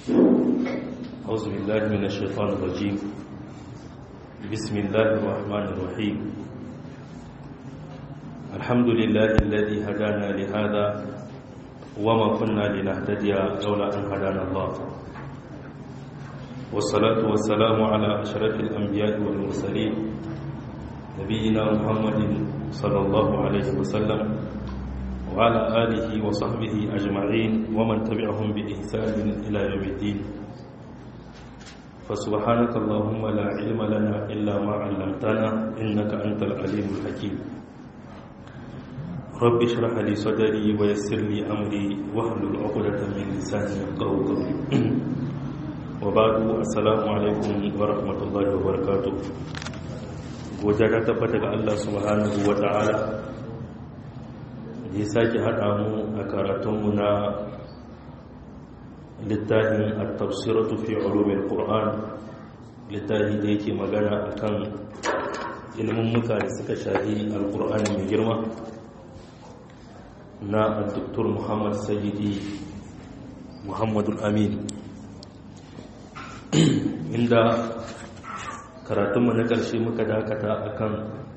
أعوذ بالله من الشيطان الرجيم بسم الله الرحمن الرحيم الحمد لله الذي هدانا لهذا وما كنا لنهتدي لولا أن هدانا الله والصلاة والسلام على أشرف الأنبياء والمرسلين نبينا محمد صلى الله عليه وسلم وعلى آله وصحبه أجمعين ومن تبعهم بإحسان إلى يوم الدين فسبحانك اللهم لا علم لنا إلا ما علمتنا إنك أنت العليم الحكيم رب اشرح لي صدري ويسر لي أمري واحلل عقدة من لساني يفقهوا قولي وبعد السلام عليكم ورحمة الله وبركاته godiya ta tabbata ga Allah subhanahu wa ta'ala da ya sake haɗa mu a karatunmu na littafin at-tafsiratu fi ulumil qur'an littafi da yake magana akan ilimin muka da suka shahi alqur'ani mai girma na al-doktor Muhammad Sayyidi Muhammadul Amin inda karatunmu na ƙarshe muka dakata akan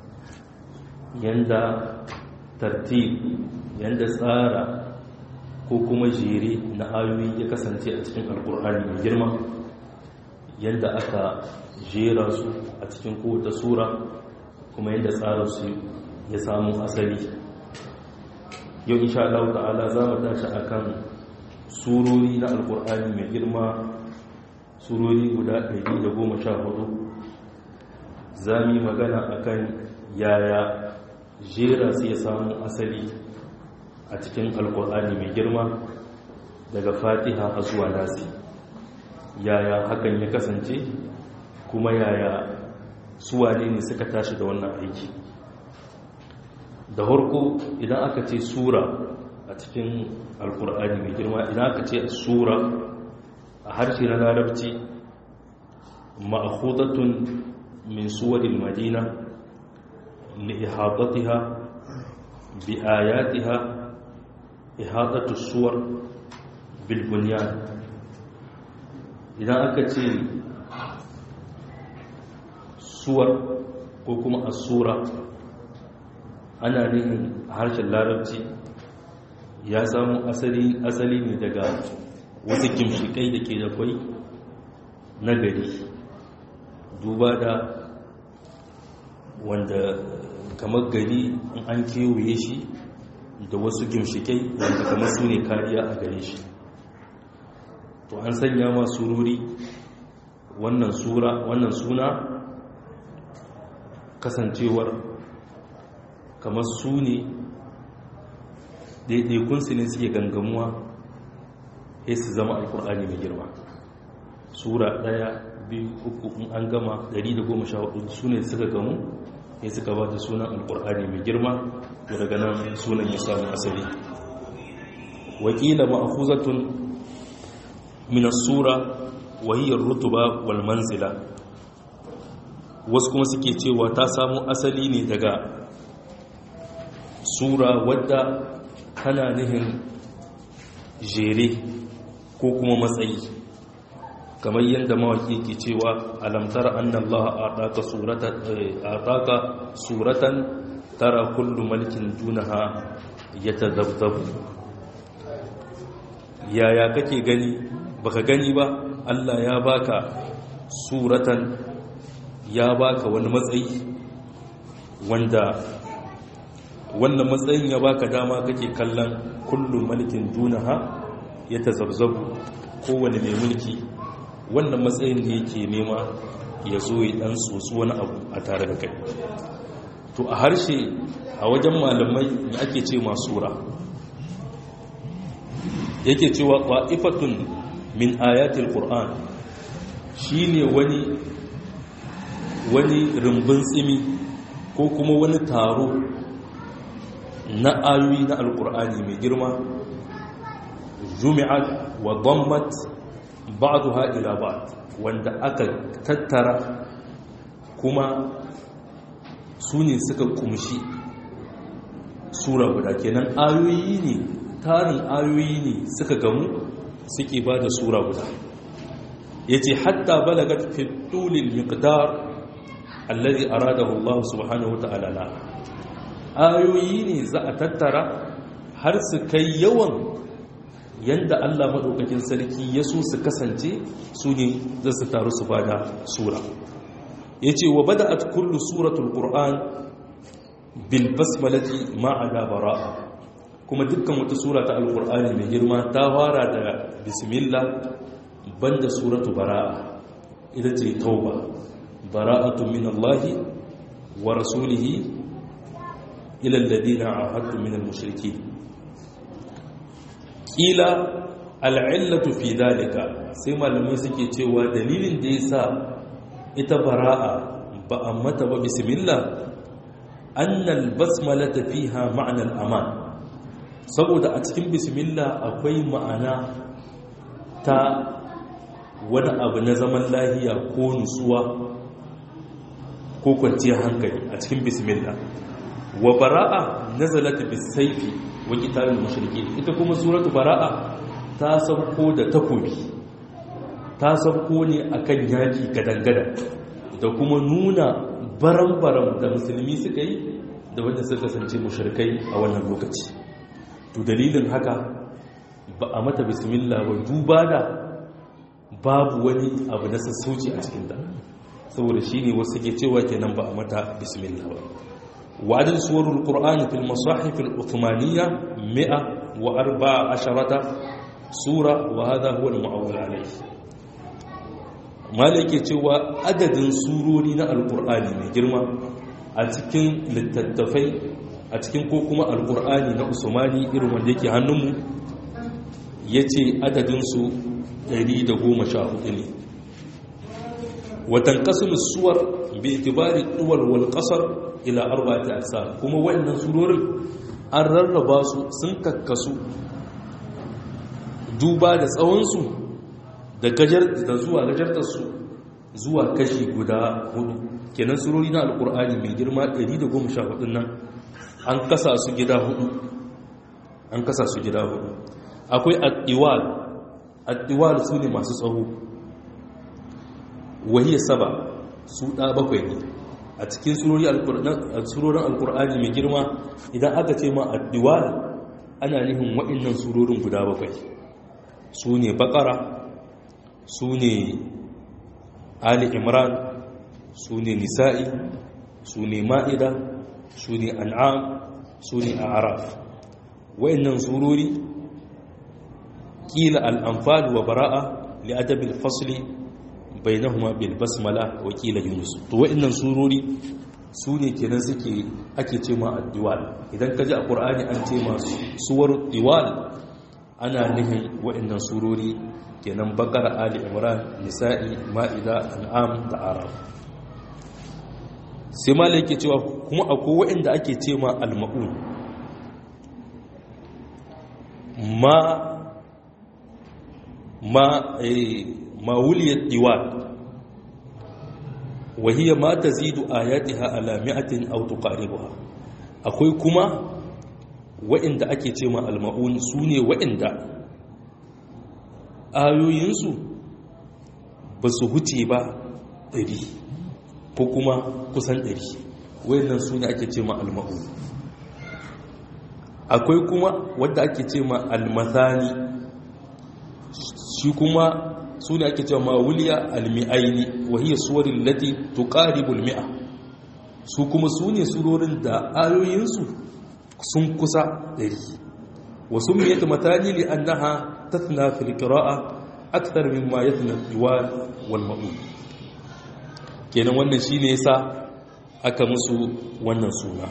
yanda tartib yanda tsara ko kuma jere na ayoyi ya kasance a cikin alkur'ani mai girma yanda aka jera su a cikin kowace sura kuma yanda tsara su ya samu asali yau insha Allah ta'ala za mu tashi akan surori na alkur'ani mai girma surori guda 114 za mu yi magana akan yaya jera su ya samu asali a cikin alkur'ani mai girma daga fatiha a zuwa nasi yaya hakan ya kasance kuma yaya suwane ne suka tashi da wannan aiki da harko idan aka ce sura a cikin alkur'ani mai girma idan aka ce sura a harshe na larabci ma'ahudatun min suwarin madina لإحاطتها بآياتها إحاطة الصور بالبنيان إذا أكتي صور كوكما الصورة أنا نهن هرش اللاربتي ya samu asali asali ne daga wasu kimshikai da ke da kwai na gari duba da wanda kamar gari in an kewaye shi da wasu gimshikai wanda kamar su ne kariya a gare shi to an sanya ma sururi wannan sura wannan suna kasancewar kamar su ne daidaikunsu ne suke gangamuwa ya su zama alkur'ani mai girma sura ɗaya biyu uku in an gama 114 su ne suka gamu ya suka ba da sunan alkur'ani mai girma da daga nan sunan ya samu asali wakila ma'khuzatun min as-sura wa hiya ar-rutuba wal manzila wasu kuma suke cewa ta samu asali ne daga sura wadda tana nihin jere ko kuma matsayi kamar yadda mawaki ke cewa alamtar annallaha ataka suratan ataka suratan tara kullu malkin dunaha yatadabdabu yaya kake gani baka gani ba Allah ya baka suratan ya baka wani matsayi wanda wannan matsayin ya baka dama kake kallon kullu malkin dunaha yatazabzabu kowane mai mulki wannan matsayin da yake nema ya zo ya dan tsotsi wani abu a tare da kai to a harshe a wajen malamai da ake ce masura yake cewa qa'ifatun min ayatil qur'an shine wani wani rumbun tsimi ko kuma wani taro na ayoyi na alqur'ani mai girma jumi'at wa dammat ba'duha ila ba'd wanda aka tattara kuma su ne suka kumshi sura guda kenan ayoyi ne tarin ayoyi ne suka gamu suke ba da sura guda yace hatta balagat fi tulil miqdar alladhi aradahu Allah subhanahu wata'ala la ayoyi ne za a tattara har su kai yawan yanda Allah madaukakin sarki ya so su kasance su ne za su taru su bada sura yace wa bada'at kullu suratul qur'an bil basmalati ma'ada bara'a kuma dukkan wata sura ta alqur'ani mai girma ta fara da bismillah banda suratu bara'a ita ce tauba bara'atu min Allah wa rasulihi ila alladhina ahadtu min al-mushrikeen kila al'illatu fi dalika sai malamai suke cewa dalilin da yasa ita bara'a ba a mata ba bismillah annal basmalata fiha ma'anar aman saboda a cikin bismillah akwai ma'ana ta wani abu na zaman lahiya ko nutsuwa ko kwanciyar hankali a cikin bismillah wa bara'a nazalat bisayfi wa qitalul mushrikeen ita kuma suratu bara'a ta sauko da takobi ta sauko ne akan yaki gadangadan da kuma nuna baram-baram da musulmi suka yi da wanda suka kasance mushrikai a wannan lokaci to dalilin haka ba a mata bismillah ba duba da babu wani abu na sassauci a cikinta saboda shi ne wasu ke cewa kenan ba a mata bismillah ba wa'adin suwarul qur'ani fil masahif al uthmaniyya mi'a wa arba'a asharata sura wa hadha huwa al mu'awwal alayhi malai ke cewa adadin surori na alqur'ani mai girma a cikin littattafai a cikin ko kuma alqur'ani na usmani irin wanda yake hannunmu yace adadin su 114 ne watan kasum suwar bi itibari duwal wal qasar ila arba'ati aqsam kuma wannan surorin an rarraba su sun kakkasu duba da tsawon su da gajar da zuwa gajartar su zuwa kashi guda hudu kenan surori na alqur'ani mai girma 114 nan an kasa su gida hudu an kasa su gida hudu akwai at-tiwal addiwal su ne masu tsawo wahiyya saba su ɗa bakwai ne a cikin surorin alkur'ani mai girma idan aka ce ma addiwal ana nihin waɗannan surorin guda bakwai su ne bakara su ne ali imran su ne nisa'i su ne ma'ida su ne an'am su ne araf waɗannan surori قيل الأنفال وبراءة لأدب الفصل بينهما بالبسملة وقيل يونس تو وإن سوروري سوني kenan suke ake ce ma addiwal idan ka ji a qur'ani an ce ma suwar diwal ana nihin wa'annan surori kenan bakara ali imran nisa'i ma'ida an'am da arab sai ma yake cewa kuma akwai wa'anda ake ce ma al-ma'un ma ما ما ولي الديوان وهي ما تزيد آياتها على مئة أو تقاربها akwai kuma wa'inda ake ce ma alma'un su ne wa'inda ayoyinsu ba su huce ba ɗari ko kuma kusan ɗari wa'innan su ne ake ce ma alma'un akwai kuma wadda ake ce ma almathani shi kuma su ne ake cewa mawuliya almi'aini wahiyar suwarin lati tuqaribul mi'a su kuma su ne surorin da ayoyinsu sun kusa ɗari wasu miyata matani li annaha tathna fil qira'a akthar mimma yathna diwal wal ma'un kenan wannan shine yasa aka musu wannan suna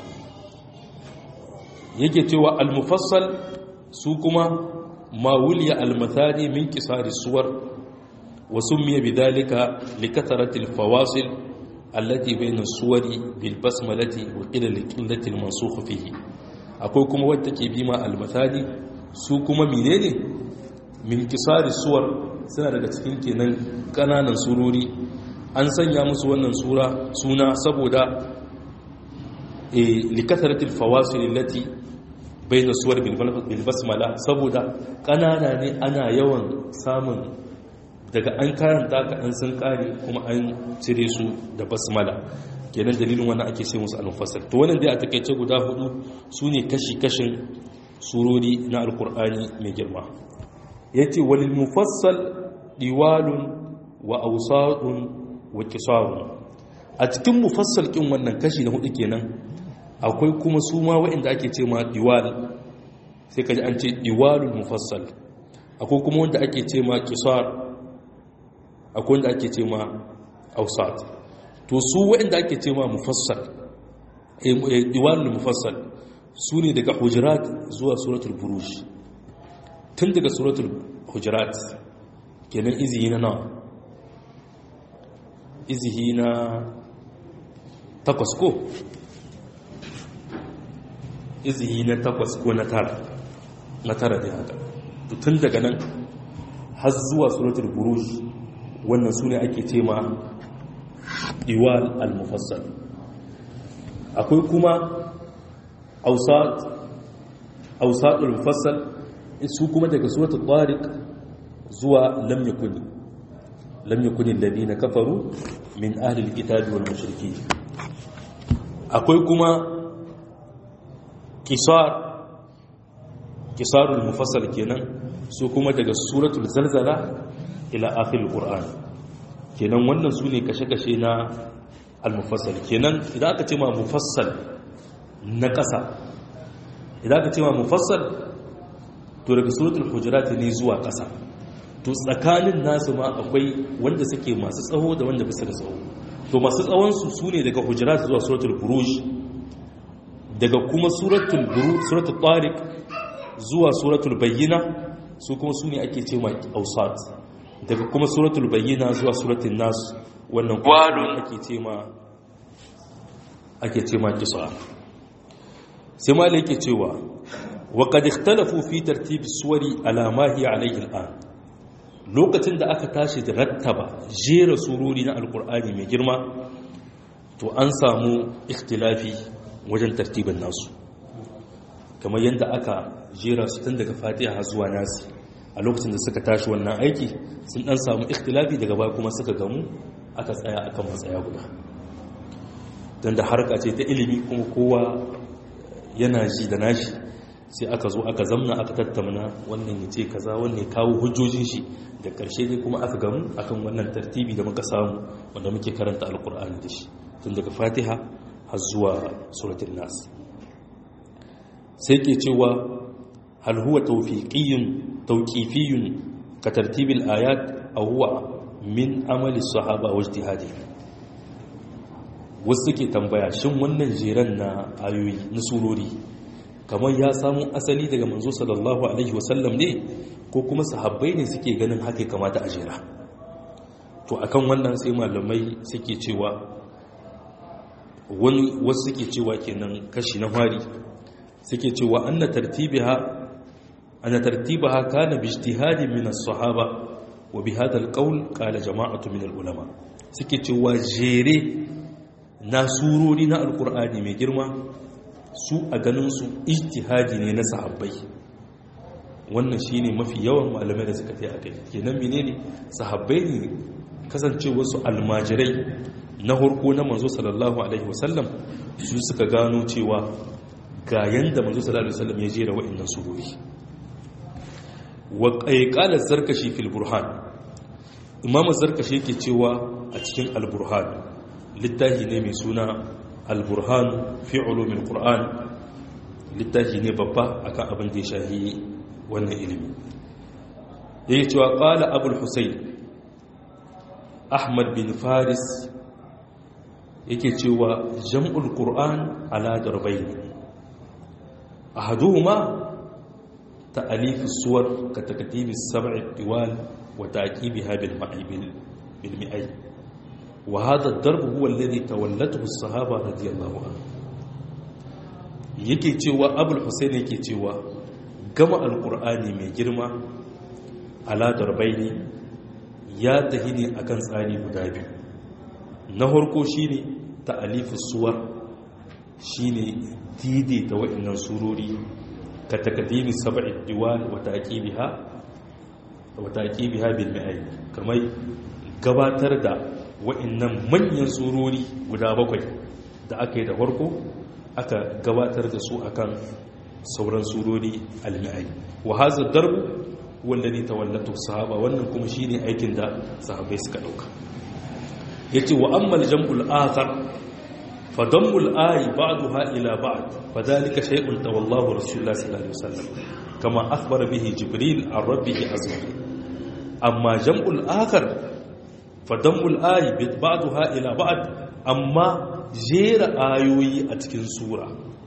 yake cewa al-mufassal su kuma ما ولي المثاني من كسار الصور وسمي بذلك لكثرة الفواصل التي بين الصور بالبسملة وقيل لقلة المنسوخ فيه أقول كما ودك بما المثاني su kuma menene min kisari suwar suna daga cikin kenan kananan surori an sanya musu wannan sura suna saboda e likasaratil fawasil allati baina suwar bil basmala saboda kanana ne ana yawan samun daga an karanta ka an sun kare kuma an cire su da basmala kenan dalilin wannan ake ce musu al-mufassal to wannan dai a takeice guda hudu sune kashi-kashin surori na alkur'ani mai girma yace walil mufassal diwalun wa awsadun wa qisarun a cikin mufassal kin wannan kashi na hudu kenan akwai kuma su ma waɗanda ake ce ma diwal sai kaji an ce diwalul mufassal akwai kuma wanda ake ce ma qisar akwai wanda ake ce ma awsat to su waɗanda ake ce ma mufassal diwalul mufassal su ne daga hujurat zuwa suratul buruj tun daga suratul hujurat kenan izihi na nawa izihi na takwas ko izihi na takwas ko na tara na tara da haka tun daga nan har zuwa suratul buruj wannan su ne ake ce ma iwal al-mufassal akwai kuma ausatul mufassal su kuma daga suratul tariq zuwa lam yakuni lam yakuni alladhina kafaru min ahli alkitabi wal mushrikeen akwai kuma qisar qisarul mufassal kenan su kuma daga suratul zalzala ila akhir alquran kenan wannan su ne kashe-kashe na al-mufassal kenan idan aka ce ma mufassal na ƙasa idan aka ce ma mufassal to daga suratul hujurat ne zuwa ƙasa to tsakanin nasu ma akwai wanda suke masu tsawo da wanda bisa da tsawo to masu tsawon su sune daga hujurat zuwa suratul buruj daga kuma suratul buruj suratul tariq zuwa suratul bayyina su kuma sune ake ce ma awsat daga kuma suratul bayyina zuwa suratul nas wannan kuma ake ce ma ake ce ma kisa sai ma yake cewa wa qad ikhtalafu fi tartib suwari ala ma hiya alayhi al'an lokacin da aka tashi da rattaba jera surori na alqur'ani mai girma to an samu ikhtilafi wajen tartibin nasu kamar yadda aka jera su tun daga fatiha zuwa nasi a lokacin da suka tashi wannan aiki sun dan samu ikhtilafi daga baya kuma suka gamu aka tsaya akan matsaya guda don da harka ce ta ilimi kuma kowa yana ji da nashi sai aka zo aka zamna aka tattamna wannan ya ce kaza wannan ya kawo hujjojin shi da ƙarshe dai kuma aka gamu akan wannan tartibi da muka samu wanda muke karanta alkur'ani da shi tun daga fatiha har zuwa suratul nas sai ke cewa hal huwa tawfiqiyyun tawqifiyyun ka tartibil ayat aw huwa min amali sahaba wa ijtihadihim wasu suke tambaya shin wannan jeren na ayoyi na surori kamar ya samu asali daga manzo sallallahu alaihi wasallam ne ko kuma sahabbai ne suke ganin haka kamata a jera to akan wannan sai malamai suke cewa wani wasu suke cewa kenan kashi na fari suke cewa anna tartibiha anna tartibaha kana bi ijtihadin min as-sahaba wa bi hadha al-qawl qala jama'atu min al-ulama suke cewa jere na surori na alkur'ani mai girma su a ganinsu ijtihadi ne na sahabbai wannan shine mafi yawan malamai da suka kai akai kenan menene sahabbai ne kasance wasu almajirai na harko na manzo sallallahu alaihi wasallam su suka gano cewa ga yanda manzo sallallahu alaihi wasallam ya jera wa'annan surori wa qala zarkashi fil burhan imamu zarkashi yake cewa a cikin al-burhan littafi ne mai suna al-burhan fi ulumin qur'an littafi ne babba akan abin da ya shahi wannan ilimi yake cewa qala abul husayn ahmad bin faris yake cewa jam'ul qur'an ala darbayn ahaduhuma ta'alif as-suwar ka takdib as-sab' al-diwal wa ta'qibiha bil ma'ibil bil mi'ay وهذا الضرب هو الذي تولته الصحابة رضي الله عنهم yake cewa abul husain yake cewa gama alkur'ani mai girma ala darbaini ya tahi ne akan tsari guda biyu na harko shine ta'alifus suwar shine daidaita wa'annan surori ka takadimi sab'i diwal wa taqibiha wata biha bil mi'ai kamar gabatar da wa'annan manyan surori guda bakwai da aka yi da farko aka gabatar da su akan sauran surori al-mi'ai wa hadha darb wanda ne tawallatu sahaba wannan kuma shine aikin da sahabbai suka dauka yace wa ammal jam'ul akhar fa dammul ayi ba'daha ila ba'd fa dhalika shay'un tawallahu rasulullah sallallahu alaihi wasallam kama akhbara bihi jibril an rabbih azza amma jam'ul akhar fa dammul ayi ba'daha ila ba'd amma jera ayoyi a cikin sura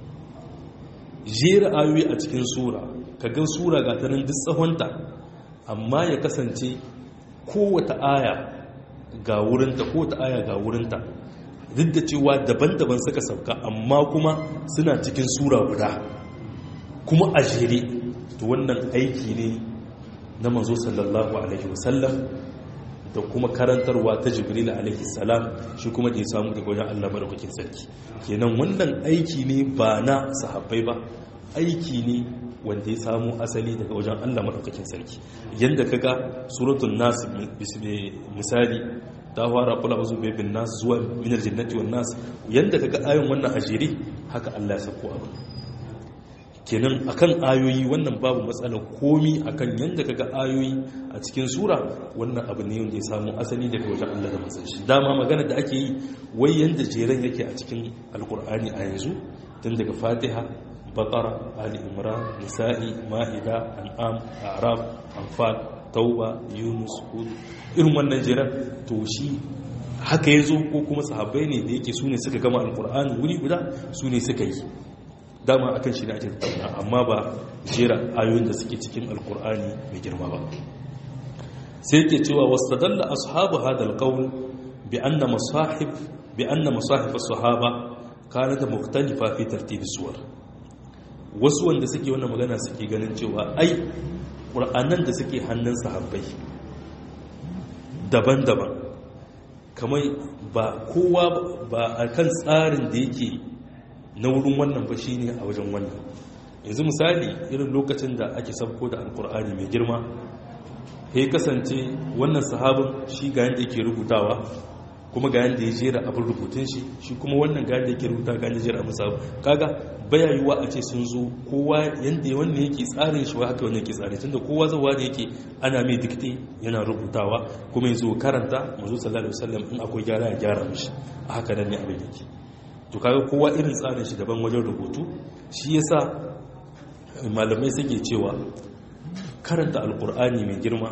jera ayoyi a cikin sura kaga sura ga ta nan duk tsahonta amma ya kasance kowata aya ga wurinta kowata aya ga wurinta duk da cewa daban-daban suka sauka amma kuma suna cikin sura guda kuma a jere to wannan aiki ne na manzo sallallahu alaihi wasallam da kuma karantarwa ta jibril alaihi salam shi kuma da ya samu daga wajen Allah madaukakin sarki kenan wannan aiki ne ba na sahabbai ba aiki ne wanda ya samu asali daga wajen Allah madaukakin sarki yanda kaga suratul nas misali ta fara kula uzu bibin nas zuwa min aljannati wan nas yanda kaga ayon wannan ajiri haka Allah ya sako abu kenan akan ayoyi wannan babu matsala komi akan yanda kaga ayoyi a cikin sura wannan abu ne wanda ya samu asali daga wajen Allah da manzon shi dama magana da ake yi wai yanda jeren yake a cikin alkur'ani a yanzu tun daga fatiha baqara ali imran nisa'i ma'ida an'am a'raf anfal tauba yunus hud irin wannan jeren to shi haka yazo ko kuma sahabbai ne da yake sune suka gama alkur'ani wuri guda sune suka yi dama akan shi ne ake tattauna amma ba jera ayoyin da suke cikin alkur'ani mai girma ba sai yake cewa wastadalla ashabu hadal qawl bi anna masahib bi anna masahib as-sahaba kanat mukhtalifa fi tartib suwar wasu wanda suke wannan magana suke ganin cewa ai qur'anan da suke hannun sahabbai daban-daban kamar ba kowa ba akan tsarin da yake na wurin wannan ba shine a wajen wannan yanzu misali irin lokacin da ake sabko da alkur'ani mai girma ya kasance wannan sahabin shi ga yadda yake rubutawa kuma ga yadda ya jera abin rubutun shi shi kuma wannan ga yadda yake rubuta ga yadda jera abin sabu kaga baya yiwuwa a ce sun zo kowa yadda wannan yake tsarin shi wa haka wannan yake tsarin tunda kowa zawa da yake ana mai dikte yana rubutawa kuma yanzu karanta mazu sallallahu alaihi wasallam in akwai gyara ya gyara mishi a haka nan ne abin yake to kaga kowa irin tsarin shi daban wajen rubutu shi yasa malamai suke cewa karanta alkur'ani mai girma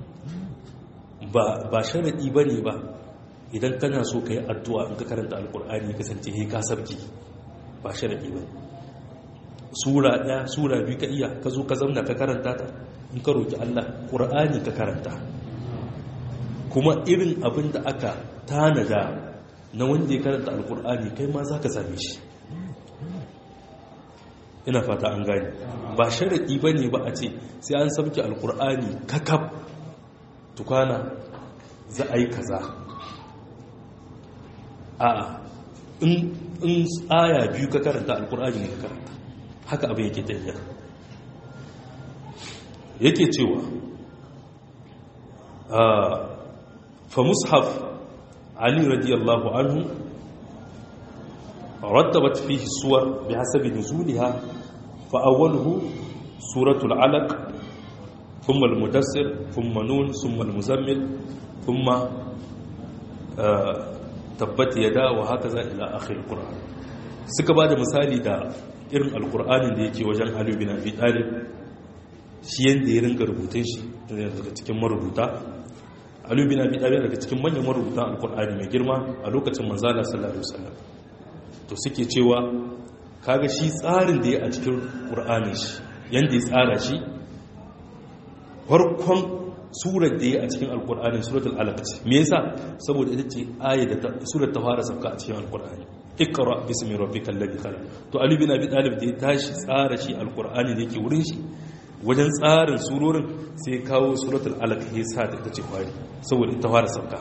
ba sharaɗi ba ne ba idan kana so ka yi addu'a in ka karanta alkur'ani ya kasance he ka sabki ba sharaɗi ba sura ɗaya sura biyu ka iya ka zo ka zamna ka karanta ta in ka roƙi allah ƙur'ani ka karanta kuma irin abin da aka tanada na wanda ya karanta alkur'ani kai ma za ka same shi ina fata an gani ba sharaɗi ba ne ba a ce sai an sabke alkur'ani kakaf tukwana za a yi kaza a in aya biyu ka karanta alkur'ani ne ka karanta haka abin yake tafiya yake cewa fa mushaf علي رضي الله عنه رتبت فيه الصور بحسب نزولها فأوله سورة العلق ثم المدسر ثم نون ثم المزمل ثم تبت يدا وهكذا إلى آخر القرآن suka ba da misali da irin alkur'anin da yake wajen aliyu bin abi talib shi yadda ya ringa rubutun shi daga cikin marubuta Ali bin Abi Talib daga cikin manyan marubutan Alkur'ani mai girma a lokacin manzala sallallahu alaihi wasallam to suke cewa kaga shi tsarin da ya a cikin Qur'ani shi yanda ya tsara shi farkon surar da ya a cikin Alkur'ani suratul Alaq ce me yasa saboda ita ce ayat da surar ta fara sauka a cikin Alkur'ani ikra bismi rabbikal ladhi khalaq to Ali bin Abi Talib da ya tashi tsara shi Alkur'ani da yake wurin shi wajen tsarin surorin sai kawo suratul alaq ya sa ta ce kwari saboda ita fara sauka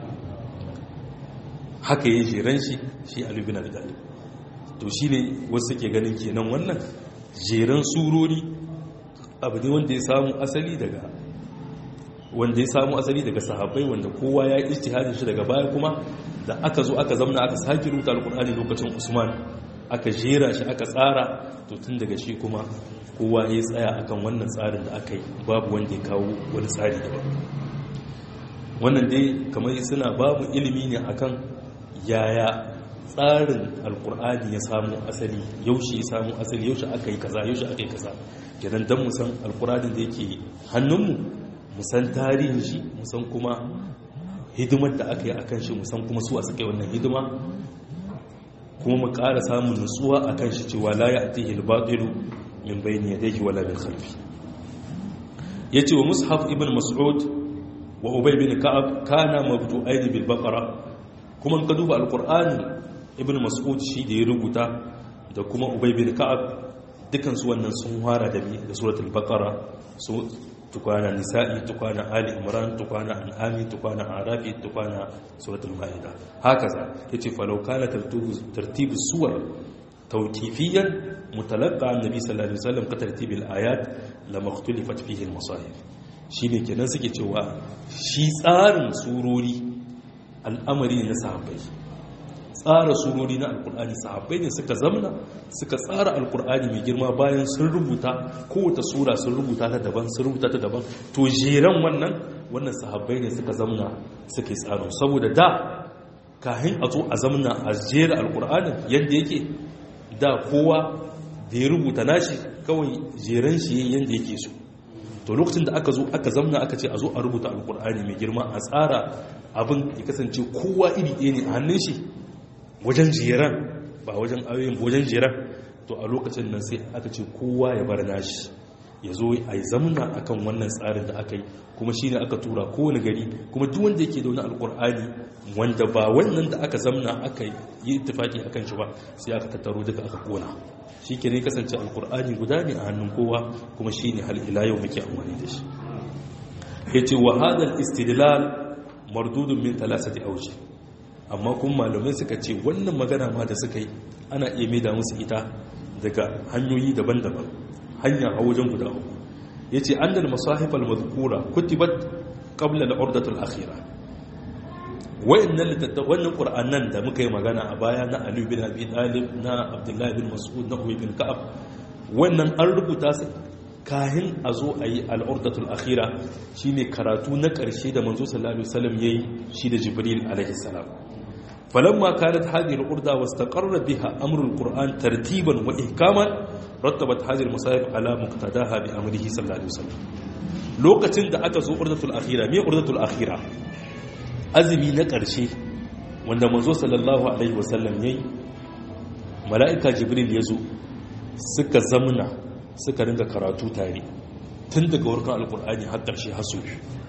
haka yi jeren shi shi alubin abi talib to shi ne wasu ke ganin kenan wannan jeren surori abu ne wanda ya samu asali daga wanda ya samu asali daga sahabbai wanda kowa ya yi ijtihadin shi daga baya kuma da aka zo aka zamna aka sake rubuta alkur'ani lokacin usman aka jera shi aka tsara to tun daga shi kuma kowa ya tsaya akan wannan tsarin da aka yi babu wanda ya kawo wani tsari daban wannan dai kamar suna babu ilimi ne akan yaya tsarin alkur'ani ya samu asali yaushe ya samu asali yaushe aka yi kaza yaushe aka yi kaza kenan dan mu san alkur'anin da yake hannunmu mu san tarihin shi mu san kuma hidimar da aka yi akan shi mu san kuma su a suka yi wannan hidima kuma mu ƙara samun nutsuwa akan shi cewa la ya'tihi al-batilu min bayni yadayhi wala min khalfi yace wa mushaf ibn mas'ud wa ubay bin ka'ab kana mabdu'ain bil baqara kuma ka duba alqur'ani ibn mas'ud shi da ya rubuta da kuma ubay bin ka'ab dukan su wannan sun fara da da suratul baqara su tukwana nisa'i tukwana ali imran tukwana an'ami tukwana arafi tukwana suratul maida hakaza yace falau kana tartibu suwar tawqifiyan mutalaqqa annabi sallallahu alaihi wasallam ka tartibil ayat lama ikhtalafat fihi al-masahif shine kenan suke cewa shi tsarin surori al'amari na sahabbai tsara surori na alkur'ani sahabbai ne suka zamna suka tsara alkur'ani mai girma bayan sun rubuta kowace sura sun rubuta ta daban sun rubuta ta daban to jeran wannan wannan sahabbai ne suka zamna suke tsaro saboda da kahin a zo a zamna a jera alkur'anin yadda yake da kowa da ya rubuta nashi kawai jeran shi yadda yake so to lokacin da aka zo aka zamna aka ce a zo a rubuta alkur'ani mai girma a tsara abin ya kasance kowa iri ɗaya ne a hannun shi wajen jiran ba wajen ayoyin wajen jiran to a lokacin nan sai aka ce kowa ya bar nashi ya zo a yi zamna akan wannan tsarin da aka yi kuma shi ne aka tura kowane gari kuma duk wanda yake da wani alkur'ani wanda ba wannan da aka zamna aka yi tufaki akan shi ba sai aka tattaro duka aka kona shi ke ne kasance alkur'ani guda ne a hannun kowa kuma shi ne hal ila yau muke amfani da shi ya ce wa hadal istidlal mardudun min talasati auji amma kuma malamai suka ce wannan magana ma da suka yi ana iya maida musu ita daga hanyoyi daban-daban hanya a wajen guda uku ya ce an da masahifal mazkura kutibat qabla al-urdatul akhira wayannan wannan qur'anan da muka yi magana a baya na Ali bin Abi Talib na Abdullah bin Mas'ud na Ubay bin Ka'ab wannan an rubuta su kahin a zo a yi al-urdatul akhira shine karatu na ƙarshe da manzo sallallahu alaihi wasallam yayi shi da Jibril alaihi salam فلما كانت هذه الأردة واستقر بها أمر القرآن ترتيبا وإحكاما رتبت هذه المصائب على مقتداها بأمره صلى الله عليه وسلم لوكتين da aka zo urdatul akhira me urdatul akhira azumi na ƙarshe wanda manzo sallallahu alaihi wasallam yayi mala'ika jibril yazo suka zamna suka ringa karatu tare tun daga warkan alqur'ani har ƙarshe hasu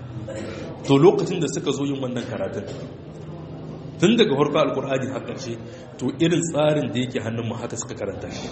to lokacin da suka zo yin wannan karatun tun daga harka alkur'ani har ƙarshe to irin tsarin da yake hannunmu haka suka karanta shi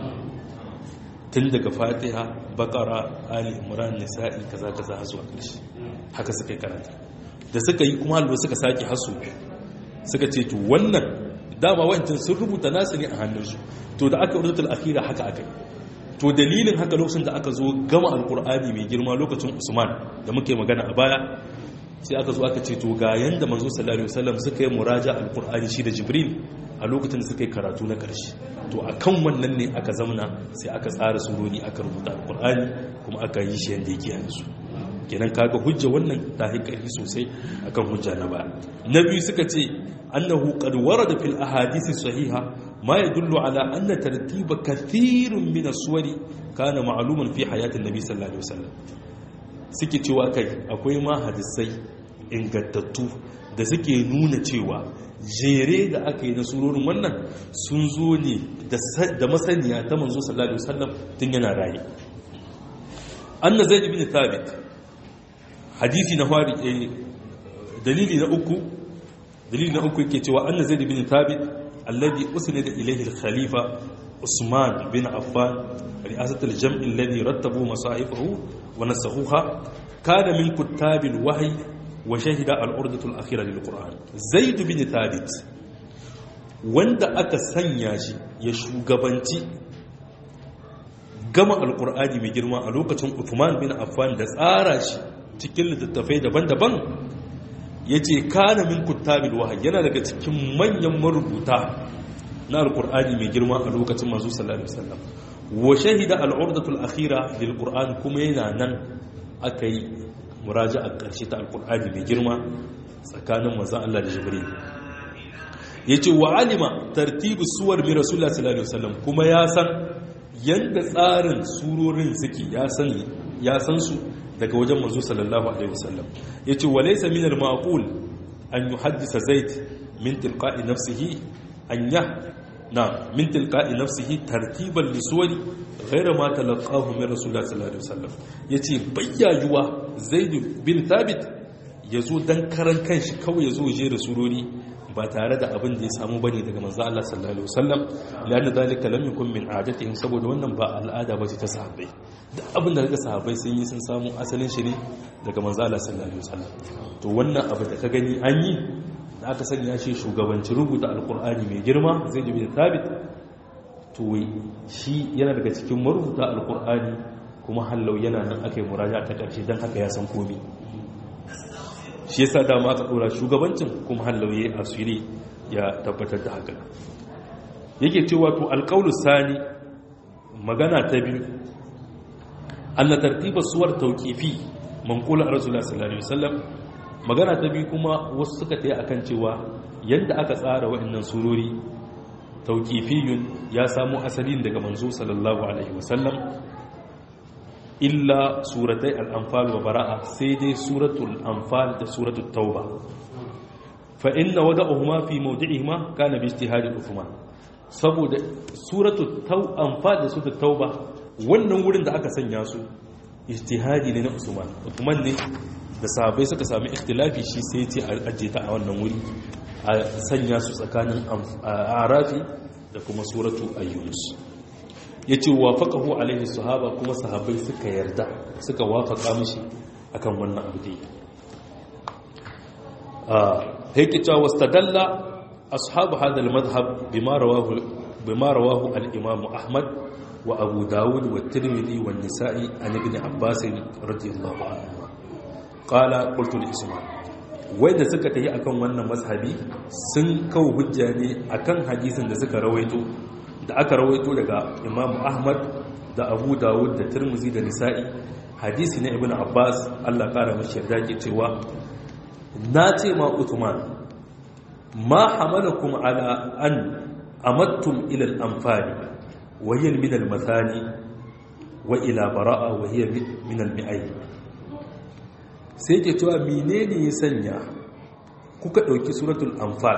tun daga fatiha bakara ali imran nisa'i kaza kaza har zuwa ƙarshe haka suka yi karanta da suka yi kuma halwa suka sake hasu suka ce to wannan dama wancan sun rubuta nasu ne a hannunsu to da aka rubuta al'akira haka aka yi to dalilin haka lokacin da aka zo gama alkur'ani mai girma lokacin usman da muke magana a baya sai aka zo aka ce to ga yanda manzo sallallahu alaihi wasallam suka yi muraja alqur'ani shi da jibril a lokacin da suka yi karatu na karshe to akan wannan ne aka zamana sai aka tsara surori aka rubuta alqur'ani kuma aka yi shi yanda yake yanzu kenan kaga hujja wannan ta haƙari sosai akan hujja na baya na biyu suka ce annahu qad warada fil ahadith sahiha ma yadullu ala anna tartiba kathirun min as-suwari kana ma'luman fi hayatin nabi sallallahu alaihi wasallam suke cewa kai akwai ma hadisai ingantattu da suke nuna cewa jere da aka yi na surorin wannan sun zo ne da masaniya ta manzo sallallahu alaihi wasallam tun yana raye anna zaid ibn thabit hadisi na fari dalili na uku dalili na uku yake cewa anna zaid ibn thabit alladhi usnida ilayhi al-khalifa usman bin affan ri'asat al-jam' alladhi rattabu masahifahu wa nasakhuha kana min kuttab al-wahy wa shahida al-urdatu al-akhirah lil-quran zaid bin thabit wanda aka sanya shi ya shugabanci gama alkur'ani mai girma a lokacin Uthman bin Affan da tsara shi cikin littattafai daban-daban yace kana min kuttabil wahyi yana daga cikin manyan marubuta na alqur'ani mai girma a lokacin manzo sallallahu alaihi wasallam wa shahida al-urdatul akhira lil qur'an kuma yana nan akai muraja'a karshe ta alqur'ani mai girma tsakanin manzo Allah da Jibril yace wa alima tartibu suwar bi rasulullah sallallahu alaihi wasallam kuma ya san yanda tsarin surorin suke ya san ya san su daga wajen manzo sallallahu alaihi wasallam yace wa laysa min al-ma'qul an yuhaddisa zaid min tilqa'i nafsihi an ya na min tilqa'i nafsihi tartiban li suwari ghayra ma talaqahu min rasulullah sallallahu alaihi wasallam yace bayyayuwa zaid bin thabit yazo dan karan kanshi kawai yazo je da surori ba tare da abin da ya samu bane daga manzo Allah sallallahu alaihi wasallam lana dalika lam yakun min adatihim saboda wannan ba al'ada bace ta sahabbai duk abin da kaga sahabbai sun yi sun samu asalin shi ne daga manzo Allah sallallahu alaihi wasallam to wannan abu da ka gani an yi da aka sanya shi shugabancin rubuta alqur'ani mai girma zai jibi da thabit to shi yana daga cikin marubuta alqur'ani kuma hallau yana nan akai muraja ta karshe dan haka ya san komai shi yasa dama aka dora shugabancin kuma hallauye asiri ya tabbatar da haka yake cewa to alqaulus sani magana ta biyu anna tartiba suwar tawqifi manqula rasulullah sallallahu alaihi wasallam magana ta biyu kuma wasu suka tayi akan cewa yanda aka tsara wa'annan surori tawqifiyun ya samu asalin daga manzo sallallahu alaihi wasallam illa suratai al'amfal wa bara'a sai dai suratul amfal da suratul tauba fa inna wada ohuma fi maudu'ihima kana bi ijtihadi Uthman saboda suratul amfal da suratul tauba wannan wurin da aka sanya su ijtihadi ne na Usman Uthman ne da sahabbai suka sami ikhtilafi shi sai ce a ajiye ta a wannan wuri a sanya su tsakanin arafi da kuma suratu ayyunus ya ce wafaƙahu alaihi sahaba kuma sahabai suka yarda suka wafaƙa mishi akan wannan abu dai haikita wastadalla ashabu hadal madhhab bima rawahu bima rawahu al-imam ahmad wa abu dawud wa tirmidhi wa nisa'i an ibn abbas radiyallahu anhu qala qultu li isma'il wai da suka tayi akan wannan mazhabi sun kawo hujja ne akan hadisin da suka rawaito da aka rawaito daga imamu ahmad da abu dawud da turmuzi da nisa'i hadisi na ibn abbas allah kara mashi yarda ke cewa na ce ma uthman ma hamalakum ala an amattum ila al-anfali wa hiya min al-mathani wa ila bara'a wa hiya min al-mi'ay sai ke cewa menene ya sanya kuka dauki suratul anfal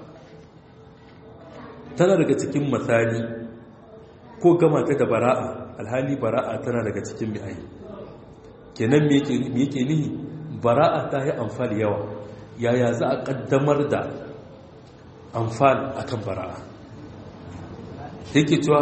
tana daga cikin matsani ko gama ta da bara'a alhali bara'a tana daga cikin bi'ayi kenan me yake nihi bara'a ta yi amfani yawa yaya za a kaddamar da amfani akan bara'a yake cewa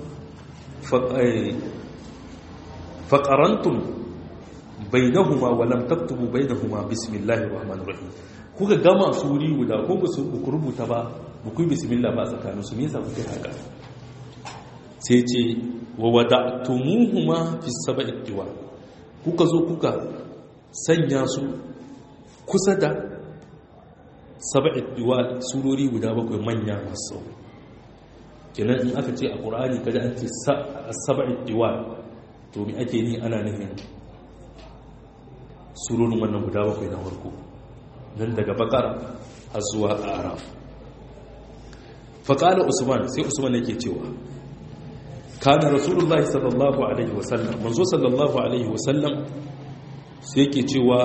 faƙarantun bainahuma walam taktubu bainahuma bismillahir rahmanir rahim kuka gama su wuri guda ko ba su rubuta ba ba ku yi bismillah ba a tsakanin su nesa ku kai haka sai ce wa wada tumuhuma fi saba'i diwa kuka zo kuka sanya su kusa da saba'i diwa surori guda bakwai manya masu kenan in aka ce a ƙur'ani kada an ce saba'i diwa to mi ake ni ana nufin surorin wannan guda bakwai na farko nan daga bakar har zuwa a araf faƙala usman sai usman yake cewa kana rasulullahi sallallahu alaihi wasallam manzo sallallahu alaihi wasallam sai yake cewa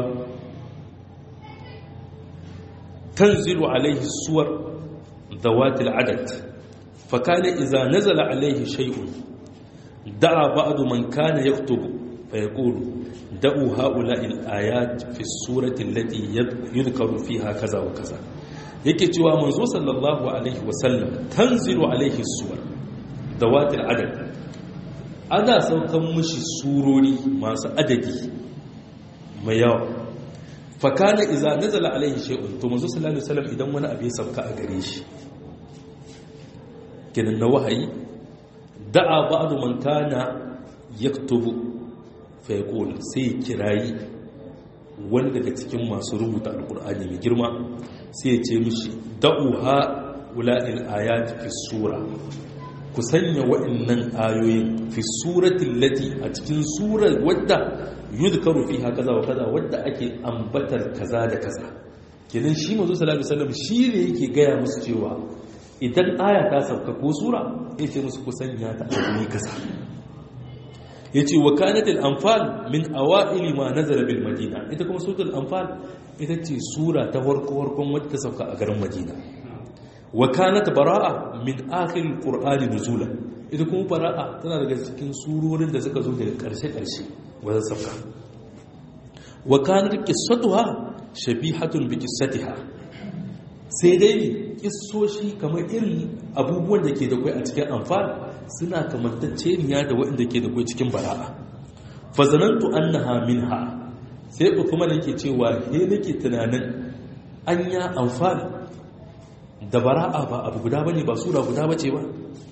tanzilu alaihi suwar zawatil adad fakana iza nazala alaihi shay'un da'a ba'du man kana yaktubu fayaqulu da'u ha'ula'i al-ayat fi surati allati yudhkaru fiha kaza wa kaza yake cewa manzo sallallahu alaihi wasallam tanzilu alaihi suwar dawatil adad ana saukan mushi surori masu adadi mai yawa fakana iza nazala alaihi shay'un to manzo sallallahu alaihi wasallam idan wani abu ya sauka a gare shi kinan na wahayi da'a ba'du man kana yaktubu fa yaqul sai kirayi wani daga cikin masu rubuta alkur'ani mai girma sai ya ce mishi da'uha wula'il ayat fi sura ku sanya wa'annan ayoyin fi suratin lati a cikin surar wadda yudkaru fiha kaza wa kaza wadda ake ambatar kaza da kaza kenan shi manzo sallallahu alaihi wasallam shi ne yake gaya musu cewa idan aya ta sauka ko sura ya ce musu ku sanya ta a guri kaza yace wa kanatil anfal min awaili ma nazala bil madina ita kuma suratul anfal ita ce sura ta farko farkon wadda ta sauka a garin madina wa kanat bara'a min akhir alqur'ani nuzula ita kuma bara'a tana daga cikin surorin da suka zo daga karshe karshe wajen sauka wa kanat qissatuha shabihatun bi qissatiha sai dai kissoshi kamar irin abubuwan da ke da kai a cikin anfal suna kamantacceniya da waɗanda ke da kai cikin bara'a fa zanantu annaha minha sai kuma nake cewa he nake tunanin anya anfal da bara'a ba abu guda bane ba sura guda bace ba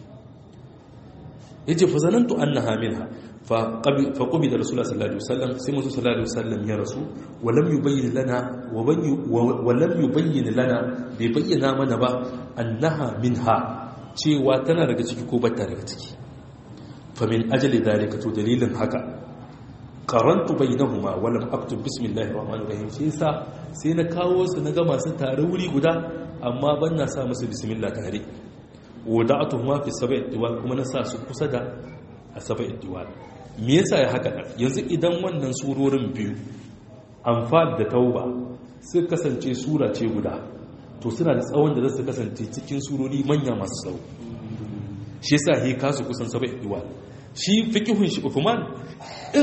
yace fa zanantu annaha minha fa qabi fa qubida rasulullah sallallahu alaihi wasallam sai musu sallallahu alaihi wasallam ya rasu wa lam yubayyin lana wa bayyin wa lam yubayyin lana bai bayyana mana ba annaha minha cewa tana daga ciki ko bata daga ciki fa min ajli dalika to dalilin haka qarantu bainahuma wa lam aktub bismillahir rahmanir rahim sai sa sai na kawo su na ga masu tare wuri guda amma ban na sa musu bismillah tare wada'atuhuma fi sab'i diwal kuma na sa su kusa da a sab'i diwal me yasa ya haka yanzu idan wannan surorin biyu anfal da tauba suka kasance sura ce guda to suna da tsawon da zasu kasance cikin surori manya masu tsawo shi yasa he kasu kusan sab'i diwal shi fiqhun shi Uthman in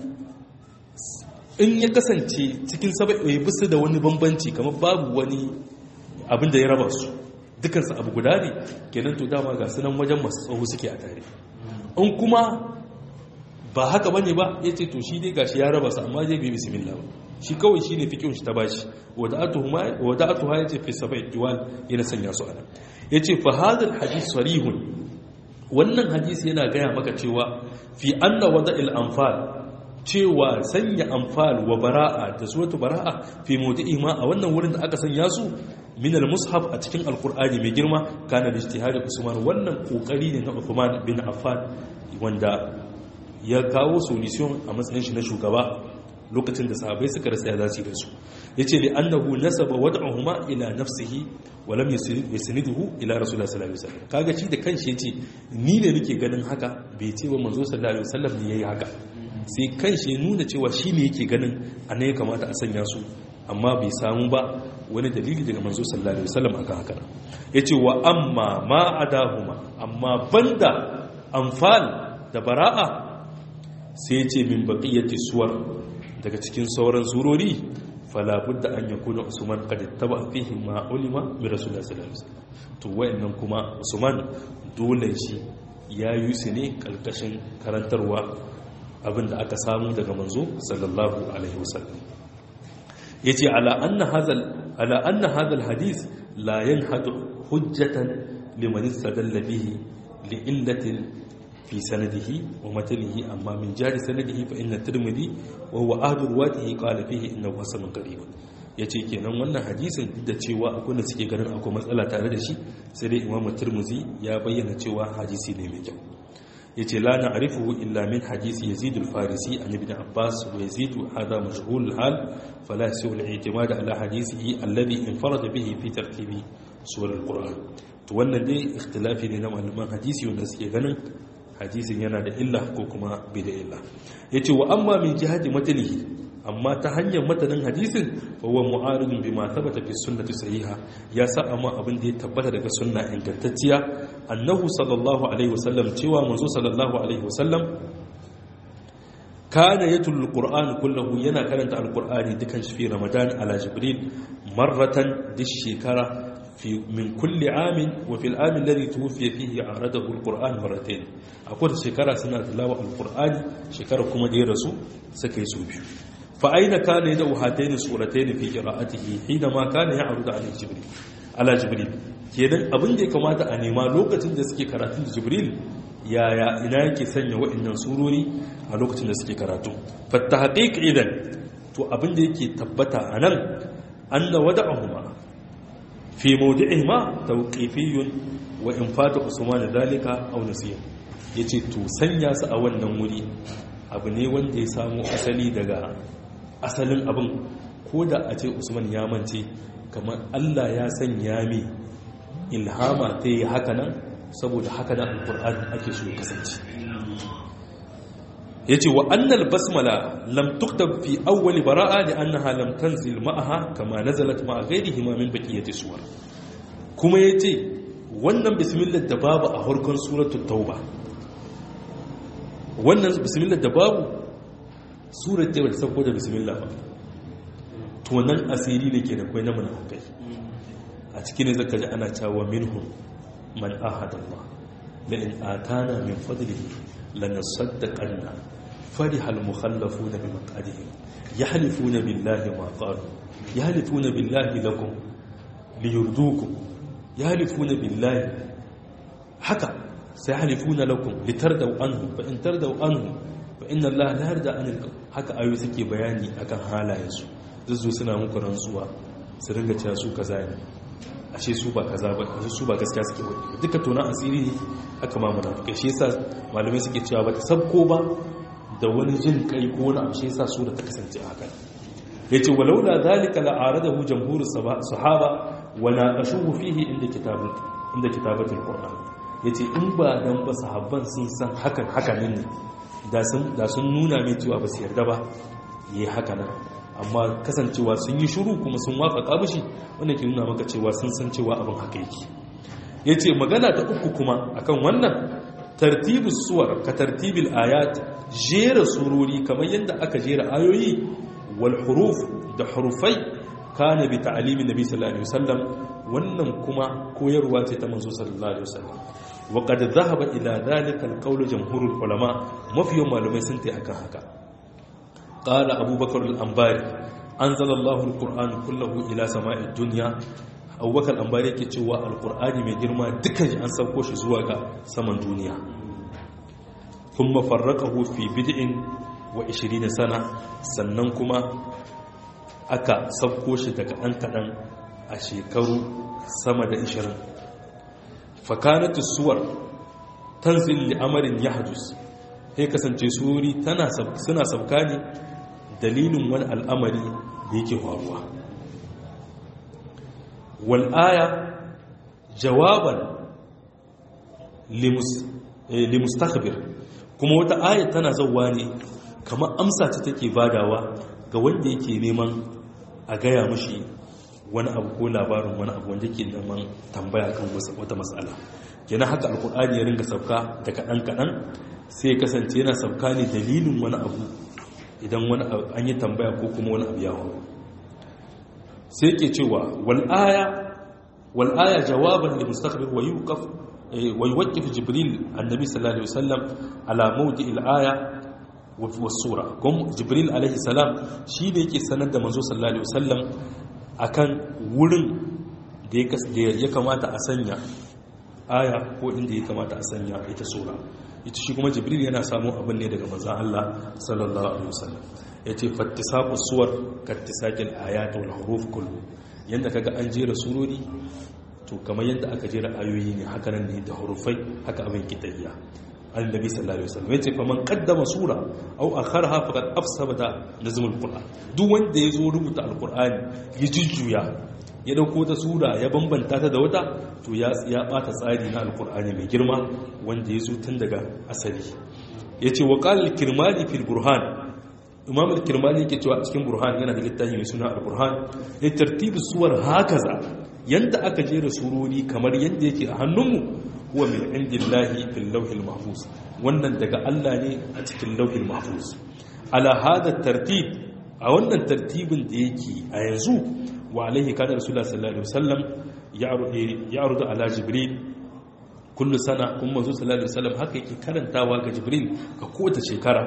in ya kasance cikin sab'i bisa da wani bambanci kamar babu wani abin da ya raba su dukansu abu guda ne kenan to dama ga sunan wajen masu tsawo suke a tare in kuma ba haka bane ba ya ce to shi dai gashi ya raba su amma zai bi bismillah ba shi kawai shi ne fikin shi ta bashi wada'atu ha ya ce fi sabai diwal yana sanya su ana ya ce fa hadal hadis sarihun wannan hadisi yana gaya maka cewa fi anna wada'il anfal cewa sanya amfal wa bara'a da suratu bara'a fi mawdi'i ma a wannan wurin da aka sanya su min al-mushaf a cikin alqur'ani mai girma kana da ijtihadi usman wannan kokari ne na Uthman bin Affan wanda ya kawo solution a matsayin shi na shugaba lokacin da sahabbai suka rasa ya zasu da su yace li annahu nasaba wad'uhuma ila nafsihi wa lam yasniduhu ila rasulullah sallallahu alaihi wasallam kaga shi da kanshi yace ni ne nake ganin haka bai ce ba manzo sallallahu alaihi wasallam ne yayi haka sai kanshi ya nuna cewa shi ne yake ganin anan ya kamata a sanya su amma bai samu ba wani dalili daga manzo sallallahu alaihi wasallam akan haka yace wa amma ma adahuma amma banda anfal da bara'a sai yace min baqiyati suwar daga cikin sauran surori fala budda an yakuna usman qad ittaba fihi ma ulima bi rasulullah sallallahu alaihi wasallam to wayannan kuma usman dole shi ya yi su ne kalkashin karantarwa abinda aka samu daga manzo sallallahu alaihi wasallam yace ala anna hadal ala anna hadal hadith la yanhadu hujjatan liman istadalla bihi li illatin fi sanadihi wa matanihi amma min jari sanadihi fa inna tirmidhi wa huwa ahadu ruwatihi qala fihi innahu hasanun qarib yace kenan wannan hadisin da cewa akwai da suke ganin akwai matsala tare da shi sai dai imamu tirmidhi ya bayyana cewa hadisi ne mai kyau yace la na'rifuhu illa min hadisi yazid al-farisi an ibn abbas wa yazid hada majhul al-hal fala yasu al-i'timad ala hadisihi alladhi infarada bihi fi tartibi sur al-quran to wannan dai ikhtilafi ne na malaman hadisi wanda suke ganin hadisin yana da illa ko kuma bai da illa yace wa amma min jihati matanihi amma ta hanyar matanin hadisin fa huwa mu'aridun bima thabata fi sunnati sahiha ya sa amma abin da ya tabbata daga sunna ingantacciya annahu sallallahu alaihi wasallam cewa manzo sallallahu alaihi wasallam kana yatul alquran kullahu yana karanta alqurani dukan shi fi ramadan ala jibril marratan dish shekara في من كل عام وفي العام الذي توفي فيه عرضه القرآن مرتين أقول شكرا سنة تلاوة القرآن شكرا كما دي رسول سكي سوبي فأين كان يدعو هاتين السورتين في قراءته حينما كان يعرض عليه جبريل على جبريل kenan abin da ya kamata a nema lokacin da suke karatun da jibril yaya ina yake sanya wa'annan surori a lokacin da suke karatu fatta haqiq idan to abin da yake tabbata a nan anna wada'ahuma fi mawdi'ihima tawqifiyyun wa in fata usman dalika aw nasiya yace to sanya su a wannan wuri abu ne wanda ya samu asali daga asalin abin ko da a ce usman ya mance kamar Allah ya sanya mi ilhama ta yi haka nan saboda haka nan alqur'ani ake so ya kasance yace wa annal basmala lam tuktab fi awwal bara'a li annaha lam tanzil ma'aha kama nazalat ma'a ghayrihi ma min baqiyati suwar kuma yace wannan bismillah da babu a harkon suratul tauba wannan bismillah da babu surar da ta sauko da bismillah ba to nan asiri ne ke da kai na munafikai a cikin ne zaka ji ana cewa minhum man ahada Allah la in atana min fadlihi lanasaddaqanna فرح المخلفون بمقعدهم يحلفون بالله ما قالوا يحلفون بالله لكم ليردوكم يحلفون بالله حكى سيحلفون لكم لتردوا عنه فإن تردوا عنه فإن الله لا يرضى عن القوم haka ayoyi suke bayani akan halayensu zuzzu suna muku rantsuwa su ringa cewa su kaza ne ashe su ba kaza ba ashe su ba gaskiya suke wani duka tona asiri ne aka ma munafikai shi yasa malamai suke cewa ba ta sabko ba da wani jin kai ko wani abu shi yasa sura ta kasance haka yace walaula zalika la'aradahu jamhurus sahaba wa naqashuhu fihi inda kitabut inda kitabatul qur'an yace in ba dan ba sahabban sun san hakan hakan ne da sun da sun nuna mai cewa ba su yarda ba yayi haka nan amma kasancewa sun yi shiru kuma sun wafaka mishi wanda ke nuna maka cewa sun san cewa abin haka yake yace magana ta uku kuma akan wannan tartibus suwar ka tartibil ayat jera surori kamar yadda aka jera ayoyi wal huruf da hurufai kana bi ta'alimi nabi sallallahu alaihi wasallam wannan kuma koyarwa ce ta manzo sallallahu alaihi wasallam wa qad dhahaba ila dhalika alqawl jamhurul ulama mafiyan malamai sun tai akan haka qala abubakar al-anbari anzala Allahu al-qur'an kullahu ila sama'id dunya abubakar al-anbari yake cewa al-qur'ani mai girma dukkan an sauko shi zuwa ga saman duniya ثم فرقه في بدء و20 سنة sannan kuma aka sauko shi daga ɗan kaɗan a shekaru sama da 20 fakanatu suwar tanzil li amarin yahdus sai kasance suri tana suna sauka ne dalilin wani al'amari da yake faruwa wal aya jawaban limustakhbir kuma wata ayat tana zauwa ne kamar amsa ta take badawa ga wanda yake neman a gaya mashi wani abu ko labarin wani abu wanda ke neman tambaya kan wata matsala kenan haka alkur'ani ya ringa sauka da kaɗan kaɗan sai ya kasance yana sauka ne dalilin wani abu idan wani an yi tambaya ko kuma wani abu ya hau sai ke cewa wal'aya wal'aya jawaban da mustaqbil wa yuqaf ويوقف جبريل النبي صلى الله عليه وسلم على موضع الآية والسورة كم جبريل عليه السلام شي da yake sanar da manzo sallallahu alaihi wasallam akan wurin da ya kamata a sanya aya ko inda ya kamata a sanya ita sura ita shi kuma jibril yana samun abin ne daga manzon Allah sallallahu alaihi wasallam yace fattisaqus suwar kattisaqil ayat wal huruf kullu yanda kaga an jera surori to kamar yadda aka jera ayoyi ne haka nan ne da hurufai haka abin kitayya annabi sallallahu alaihi wasallam yace faman qaddama sura aw akharha faqad afsada da nazmul qur'an duk wanda yazo rubuta alqur'ani ya jujjuya ya dauko ta sura ya bambanta ta da wata to ya ya bata tsari na alqur'ani mai girma wanda yazo tun daga asali yace wa qala al-kirmani fil burhan imam al-kirmani yake cewa cikin burhan yana da littafi mai suna al-burhan ya tartibu suwar hakaza yanda aka jera surori kamar yadda yake a hannunmu huwa min indillahi fil lawhil mahfuz wannan daga Allah ne a cikin lawhil mahfuz ala hada tartib a wannan tartibin da yake a yanzu wa alaihi kana rasulullah sallallahu alaihi wasallam ya'rudu ala jibril kullu sana kuma manzo sallallahu alaihi wasallam haka yake karantawa ga jibril ga kowace shekara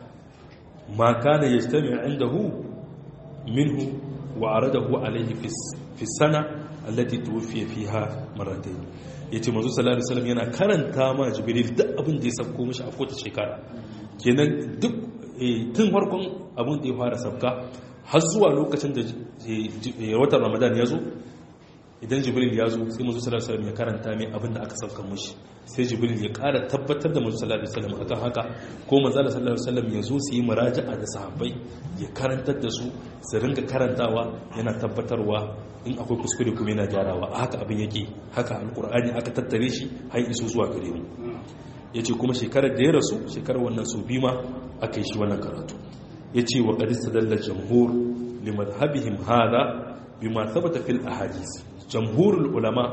ma kana yastami indahu minhu wa aradahu alaihi fi sana allati tuwfiya fiha marratayn yace manzo sallallahu alaihi wasallam yana karanta ma jibril duk abin da ya sabko mishi a kowace shekara kenan duk tun farkon abin da ya fara sabka har zuwa lokacin da watan ramadan ya zo idan jibril ya zo sai manzo sallallahu alaihi wasallam ya karanta mai abin da aka sauka mushi sai jibril ya ƙara tabbatar da manzo sallallahu alaihi wasallam akan haka ko manzo sallallahu alaihi wasallam ya zo su yi muraja'a da sahabbai ya karantar da su su ringa karantawa yana tabbatarwa in akwai kuskure kuma yana gyarawa haka abin yake haka alqur'ani aka tattare shi har iso zuwa gare mu yace kuma shekarar da ya rasu shekarar wannan su bima aka yi shi wannan karatu yace wa qad istadalla jamhur limadhhabihim hada bima thabata fil ahadith jamhurul ulama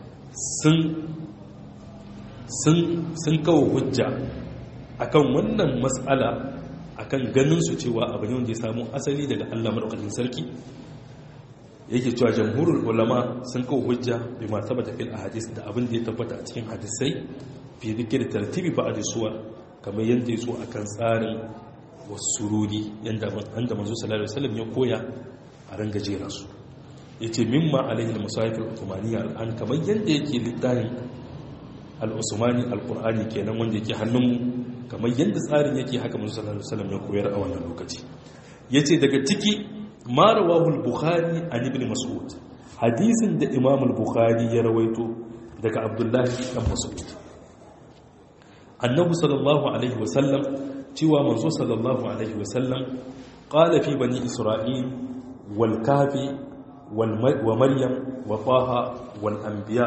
sun kawo hujja akan wannan matsala akan ganin su cewa abu ne wanda ya samu asali daga Allah madaukakin sarki yake cewa jamhurul ulama sun kawo hujja bi ma tabbata fil ahadith da abin da ya tabbata a cikin hadisai fi dhikri tartibi ba'd suwar kamar yanda yaso akan tsarin wasururi yanda anda manzo sallallahu alaihi wasallam ya koya a ranga jera su yace mimma alaihi al-musahif al-uthmaniyya al-an kamar yanda yake littafin al-usmani al-qur'ani kenan wanda yake hannunmu kamar yanda tsarin yake haka manzo sallallahu alaihi wasallam ya koyar a wannan lokaci yace daga ciki ma rawahu al-bukhari an ibn mas'ud hadisin da imam al-bukhari ya rawaito daga abdullahi dan mas'ud annabi sallallahu alaihi wasallam cewa manzo sallallahu alaihi wasallam qala fi bani isra'il wal kafi wa maryam wa taha wal anbiya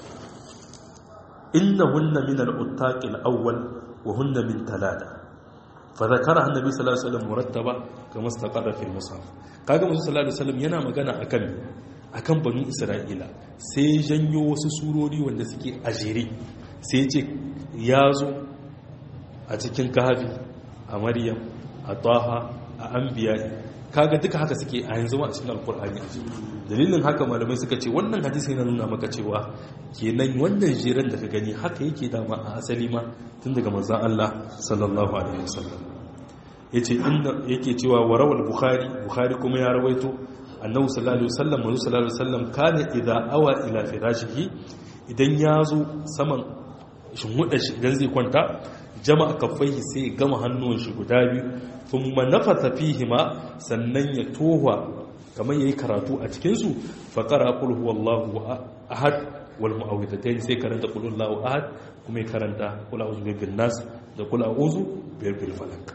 innahunna min al-uttaq al-awwal wa hunna min talata فذكرها النبي صلى الله عليه وسلم مرتبه كما استقر في المصحف kaga musu sallallahu alaihi wasallam yana magana akan akan banu isra'ila sai janyo wasu surori wanda suke ajere sai ce ya zo a cikin kahfi a maryam a taha a anbiya kaga duka haka suke a yanzu a cikin alkur'ani dalilin haka malamai suka ce wannan hadisi yana nuna maka cewa kenan wannan jiran da ka gani haka yake dama a asali ma tun daga manzon Allah sallallahu alaihi wasallam yace inda yake cewa warawal bukhari bukhari kuma ya rawaito annabi sallallahu alaihi wasallam manzo sallallahu alaihi wasallam kana idza awa ila firashihi idan ya zo saman shinhuda shi idan zai kwanta jama'a kaffaihi sai ya gama hannuwan shi guda biyu thumma nafatha fihima sannan ya tohwa kamar yayi karatu a cikin su fa qara qul huwallahu ahad wal mu'awwidhatayn sai karanta qul huwallahu ahad kuma ya karanta qul a'udhu birabbin nas da qul a'udhu birabbil falaq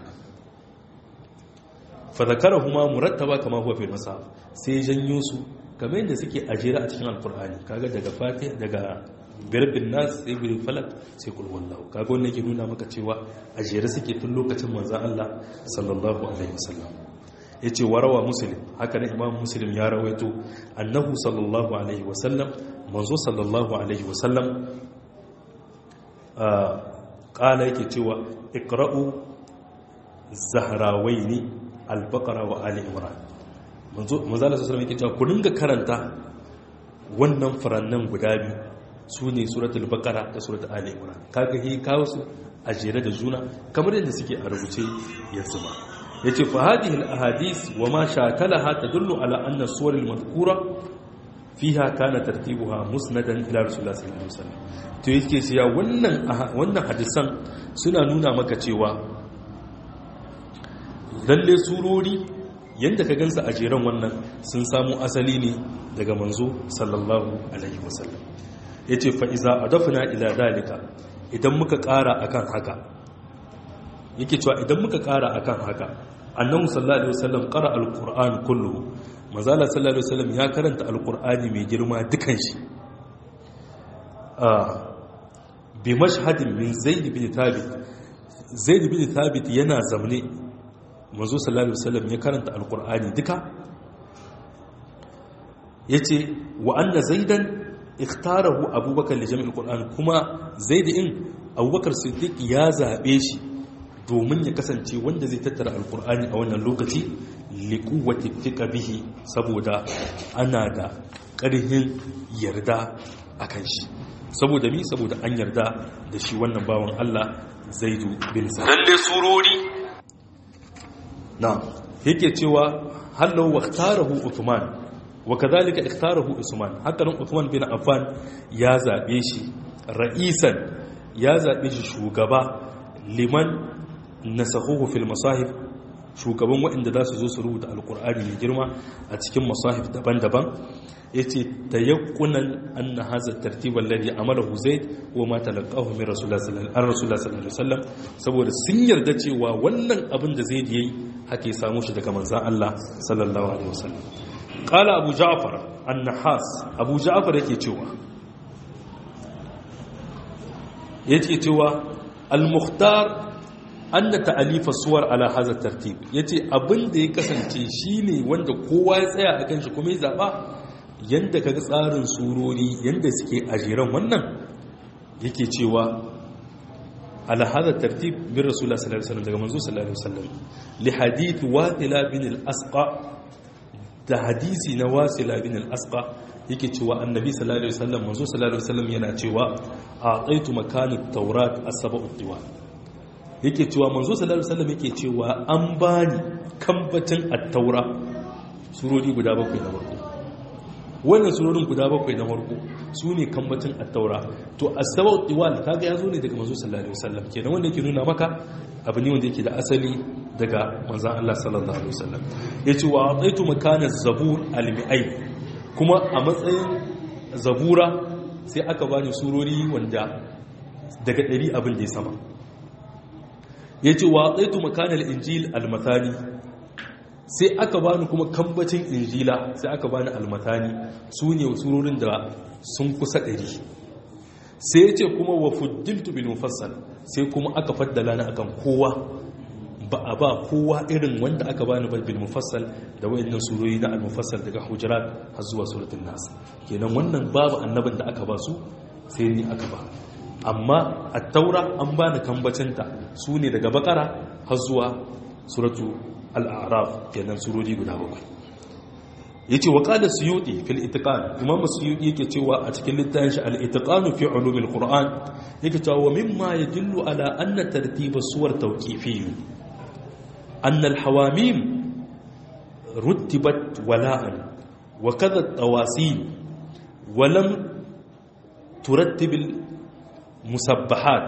fa zakarahuma murattaba kama huwa fil masaf sai janyo su kamar yadda suke ajira a cikin alqur'ani kaga daga fatih daga birbin nas sai birin falak sai kul wallahu kaga wannan yake nuna maka cewa a jere suke tun lokacin manzon Allah sallallahu alaihi wasallam yace warawa muslim haka ne imam muslim ya rawaito annahu sallallahu alaihi wasallam manzo sallallahu alaihi wasallam qala yake cewa iqra'u zahrawaini al-baqara wa ali imran manzo manzo sallallahu alaihi wasallam yake cewa ku dinga karanta wannan furannan guda biyu su ne suratul bakara da suratul ali imran kaga hi kawo su a jere da juna kamar yadda suke a rubuce yanzu ba yace fa hadhihi al ahadith wa ma shakalaha tadullu ala anna suwar al madhkura fiha kana tartibuha musnadan ila rasulullah sallallahu alaihi wasallam to yake cewa wannan wannan hadisan suna nuna maka cewa lalle surori yanda ka gansa a jeren wannan sun samu asali ne daga manzo sallallahu alaihi wasallam ya ce fa'iza a dafina ila dalika idan muka ƙara a kan haka yake cewa idan muka ƙara a kan haka annan sallallahu alaihi wasallam ƙara alƙur'an kullu mazala sallallahu alaihi wasallam ya karanta alƙur'ani mai girma dukan shi bi mashhadin min zaid bin thabit zaid bin thabit yana zamne manzo sallallahu alaihi wasallam ya karanta alƙur'ani duka yace wa anna zaidan ikhtarahu abubakar da jami'ul qur'an kuma zaid in abubakar siddiq ya zabe shi domin ya kasance wanda zai tattara alqur'ani a wannan lokaci liquwwati thiqa bihi saboda ana da ƙarhin yarda akan shi saboda mi saboda an yarda da shi wannan bawan Allah zaidu bin sa lalle surori na yake cewa hallu waqtarahu uthman وكذلك اختاره عثمان حتى نن عثمان بن عفان يا زابه شي رئيسا يا زابه شي شugaba liman nasahuhu fil masahif shugaban waɗanda za su zo su rubuta alkur'ani mai girma a cikin masahif daban-daban ya ce ta yankunan an na haza tartibar lalli a mara huzai wa mata laƙahu min rasulullah sallallahu alaihi wasallam saboda sun yarda cewa wannan abin da zai yi haka ya samu shi daga manzan Allah sallallahu alaihi wasallam qala abu ja'far an-nahas abu ja'far yake cewa yake cewa al-mukhtar anna ta'alifa suwar ala hadha tartib yace abin da ya kasance shine wanda kowa ya tsaya akan shi kuma ya zaba yanda kaga tsarin surori yanda suke ajiran wannan yake cewa ala hadha tartib bin rasulullah sallallahu alaihi wasallam daga manzo sallallahu alaihi wasallam li hadith wasila bin al-asqa da hadisi na wasila bin al-asqa yake cewa annabi sallallahu alaihi wasallam manzo sallallahu alaihi wasallam yana cewa a'taitu makanat tawrat as-sab'u diwan yake cewa manzo sallallahu alaihi wasallam yake cewa an bani kambacin at-taura surori guda bakwai na farko wannan surorin guda bakwai na farko su ne kambacin at-taura to as-sab'u diwan kaga yazo ne daga manzo sallallahu alaihi wasallam kenan wanda yake nuna maka abu ne wanda yake da asali daga manzon Allah sallallahu alaihi wasallam yace wa a'taitu makana zabur al-mi'ay kuma a matsayin zabura sai aka bani surori wanda daga ɗari abin da ya sama ya ce wa tsaitu makanar injil almatani sai aka bani kuma kambacin injila sai aka bani almatani su ne surorin da sun kusa ɗari sai ya ce kuma wa fuddiltu bil mufassal sai kuma aka faddala na akan kowa ba a ba kowa irin wanda aka bani ba bil mufassal da wayannan surori na al mufassal daga hujurat har zuwa suratul nas kenan wannan babu annabin da aka ba su sai ni aka ba amma at-taura an bani kambacinta su ne daga bakara har zuwa suratu al-a'raf kenan surori guda bakwai yace wa qala suyuti fil itiqan imam suyuti yake cewa a cikin littafin shi al-itiqan fi ulum al-qur'an yake cewa mimma yadullu ala anna tartib as-suwar tawqifiyyun أن الحواميم رتبت ولاء وكذا التواسيل ولم ترتب المسبحات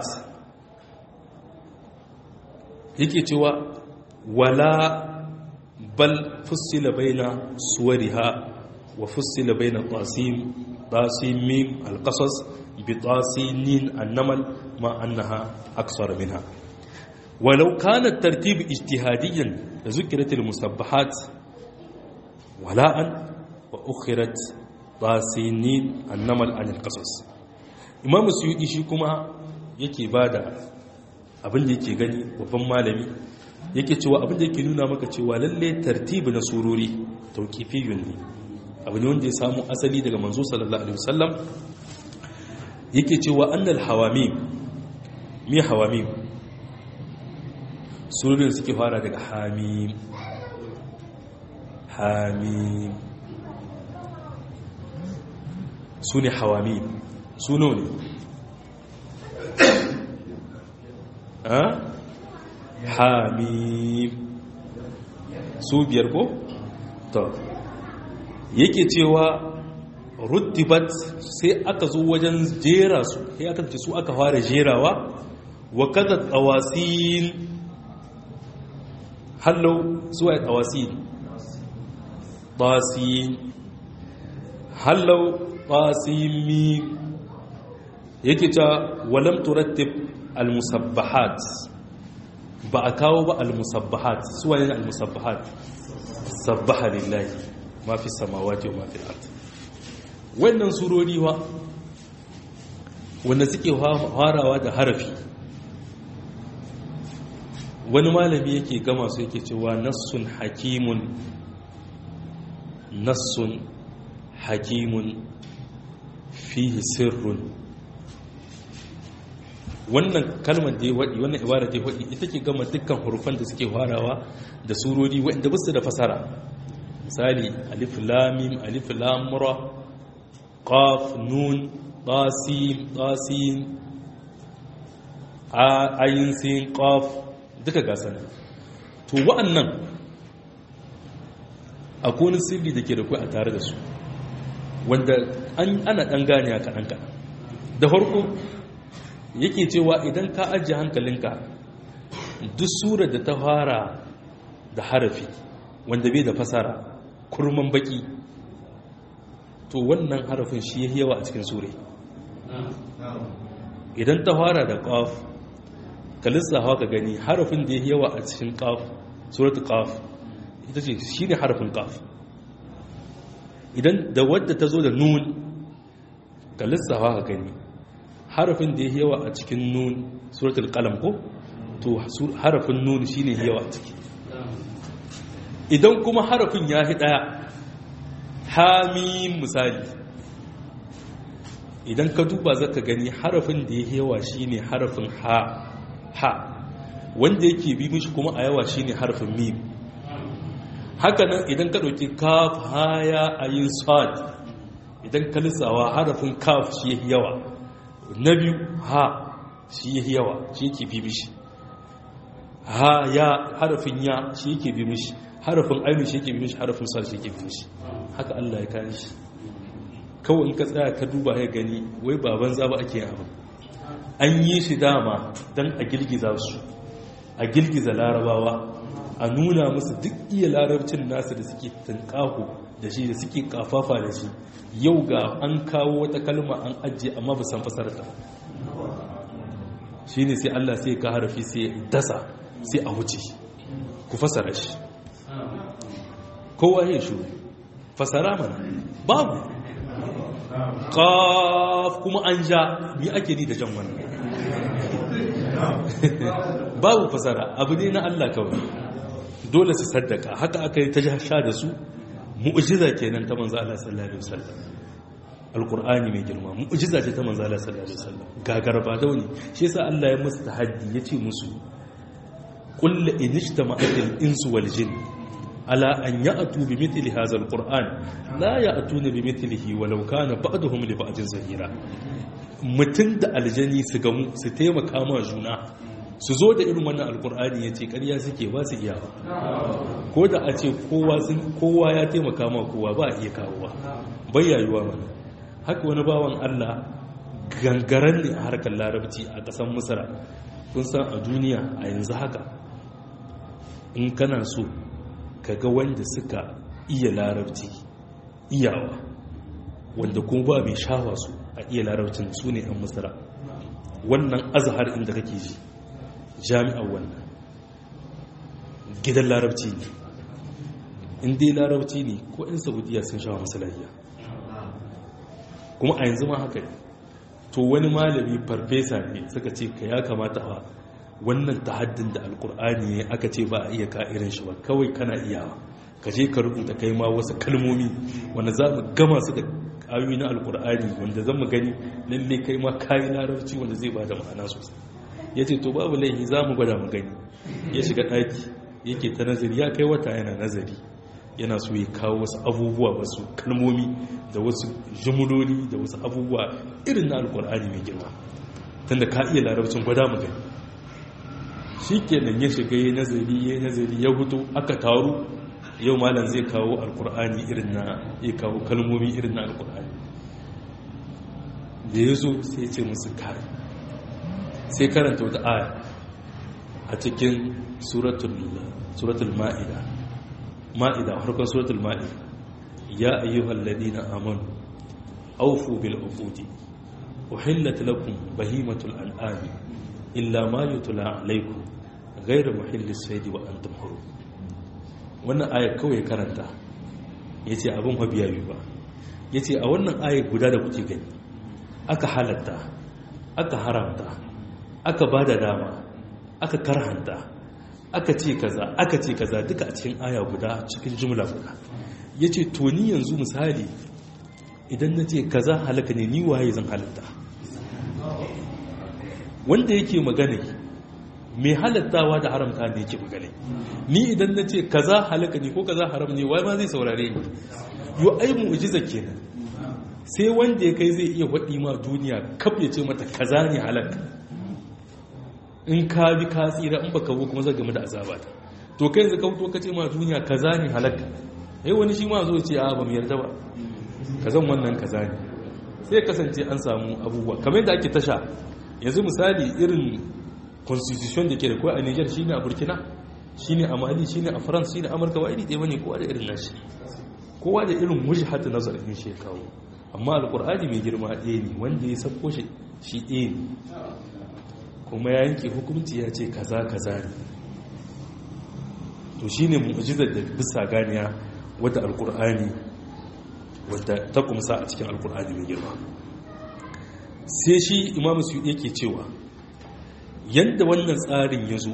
yake cewa wala bal fussila baina suwariha wa fussila baina tasim tasim mim alqasas bi tasinin annamal ma annaha aksar minha ولو كان الترتيب اجتهاديا لذكرت المسبحات ولاء وأخرت طاسينين النمل عن القصص إمام السيوطي shi kuma yake bada abin da yake gani babban malami yake cewa abin da yake nuna maka cewa lalle tartibi na surori tauqifiyun ne abu ne wanda ya samu asali daga manzo sallallahu alaihi wasallam yake cewa annal hawamim mi hawamim surorin suke fara daga hamim hamim su ne hawamim su ne hamim su biyar ko? to yake cewa rutibat sai aka zo wajen jera su sai aka ce su aka fara jerawa wa kada tsawasil hallau zuwa tawasil tasin hallau tasimi yake ta walam turattib almusabbahat ba a kawo ba almusabbahat suwa ne almusabbahat sabbaha lillahi ma fi samawati wa ma fi ard wannan surori wa wanda suke farawa da harafi wani malami yake gama su yake cewa nassun hakimun nassun hakimun fihi sirrun wannan kalmar da ya waɗi wannan ibara da ya waɗi ita ke gama dukkan hurufan da suke farawa da surori waɗanda ba su da fasara misali alif lamim alif lamura qaf nun tasim tasim ayin sin qaf duka gasa ne to wa'annan akwai wani sirri da ke da kai a tare da su wanda ana ɗan gane a kaɗan kaɗan da farko yake cewa idan ka ajiye hankalinka duk surar da ta fara da harafi wanda bai da fasara kurman baki to wannan harafin shi ya yawa a cikin sure idan ta fara da qaf ka lissafa ka gani harafin da ya yawa a cikin qaf suratul qaf ita ce shine harafin qaf idan da wadda ta zo da nun ka lissafa ka gani harafin da ya yawa a cikin nun suratul qalam ko to harafin nun shine yawa a ciki idan kuma harafin ya fi daya hamim misali idan ka duba zaka gani harafin da ya yawa shine harafin ha ha wanda yake bi mishi kuma a yawa shine harafin mim hakanan idan ka dauki kaf haya ayin sad idan ka lissawa harafin kaf shi ya yawa na biyu ha shi ya yawa shi yake bi mishi ha ya harafin ya shi yake bi mishi harafin ainu shi yake bi mishi harafin sad shi yake bi mishi haka Allah ya kare shi kawai in ka tsaya ka duba ya gani wai baban zaba ake yin abin an yi shi dama don a girgiza su a girgiza larabawa a nuna musu duk iya larabcin nasu da suke tunƙaho da shi da suke kafafa da shi yau ga an kawo wata kalma an ajiye amma ba san fasarta shi ne sai Allah sai ka harafi sai dasa sai a wuce ku fasara shi kowa ya shuru fasara mana babu qaf kuma an ja mi ake ni da jan wannan babu fasara abu ne na Allah kawai dole su saddaka haka aka yi ta sha da su mu'jiza kenan ta manzo Allah sallallahu alaihi wasallam alqur'ani mai girma mu'jiza ce ta manzo Allah sallallahu alaihi wasallam gagar ba dauni shi yasa Allah ya musu tahaddi yace musu qul in ijtama'atil insu wal jinn ala an ya'tu bi mithli hadha alquran la ya'tuna bi mithlihi walau kana ba'dhum li ba'din zahira mutun da aljani su gamu su taimaka ma juna su zo da irin wannan alqur'ani yace ƙarya suke ba su iya ko da a ce kowa sun kowa ya taimaka ma kowa ba iya kawowa bayyayuwa mana haka wani bawan Allah gangaren ne a harkar larabci a ƙasar misra kun san a duniya a yanzu haka in kana so kaga wanda suka iya larabci iyawa wanda kuma ba mai shawa su a iya larabcin su ne an masara wannan azhar inda kake ji jami'ar wannan gidan larabci ne in dai larabci ne ko in saudiya sun shawa masalahiya kuma a yanzu ma haka ne to wani malami farfesa ne suka ce ka ya kamata a wannan tahaddin da alkur'ani ya aka ce ba a iya ka irin shi ba kawai kana iyawa ka je ka rubuta kai ma wasu kalmomi wanda za mu gama su da ayoyi na alkur'ani wanda zan mu gani lalle kai ma kayi larabci wanda zai bada ma'ana sosai ya ce to babu laifi za mu gwada mu gani ya shiga ɗaki yake ta nazari ya kai wata yana nazari yana so ya kawo wasu abubuwa wasu kalmomi da wasu jumuloli da wasu abubuwa irin na alkur'ani mai girma tunda ka iya larabcin gwada mu gani shi kenan ya shiga ya nazari ya nazari ya hutu aka taru yau malam zai kawo alkur'ani irin na ya kawo kalmomi irin na alkur'ani da ya zo sai ce musu kare sai karanta wata aya a cikin suratul ma'ida ma'ida harkar suratul ma'ida ya ayyuhal ladina amanu aufu bil uqudi uhillat lakum bahimatul an'ami illa ma yutla alaikum ghayra muhillis sayd wa antum hurum wannan aya kawai karanta yace abin habiya bi ba yace a wannan aya guda da kuke gani aka halatta aka haramta aka bada dama aka karhanta aka ce kaza aka ce kaza duka a cikin aya guda cikin jumla guda yace to ni yanzu misali idan nace kaza halaka ne ni waye zan halatta wanda yake magana mai halattawa da haramta ne yake magana ni idan na ce kaza halaka ne ko kaza haram ne wai ma zai saurare ni yo ai mu'jiza kenan sai wanda ya kai zai iya faɗi ma duniya kaf ya ce mata kaza ne halaka in ka bi ka tsira in baka kuma zai game da azaba ta to kai yanzu ka fito ka ce ma duniya kaza ne halaka ai wani shi ma zo ce a ba mu yarda ba kazan wannan kaza ne sai kasance an samu abubuwa kamar yadda ake tasha yanzu misali irin constitution da ke da kawai a niger shi ne a burkina shine a mali shine a france shine amurka ba iri ɗaya bane kowa da irin nashi kowa da irin wujhatu nazarin shi ya kawo amma alkur'ani mai girma ɗaya ne wanda ya sabko shi shi ɗaya ne kuma ya yanke hukunci ya ce kaza kaza ne to shine mu'jizar da bisa ganiya wadda alkur'ani wadda ta kumsa a cikin alkur'ani mai girma sai shi imamu su yake cewa yadda wannan tsarin ya zo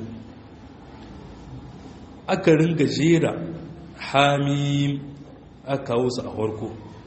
aka ringa jera hamim aka kawo su a farko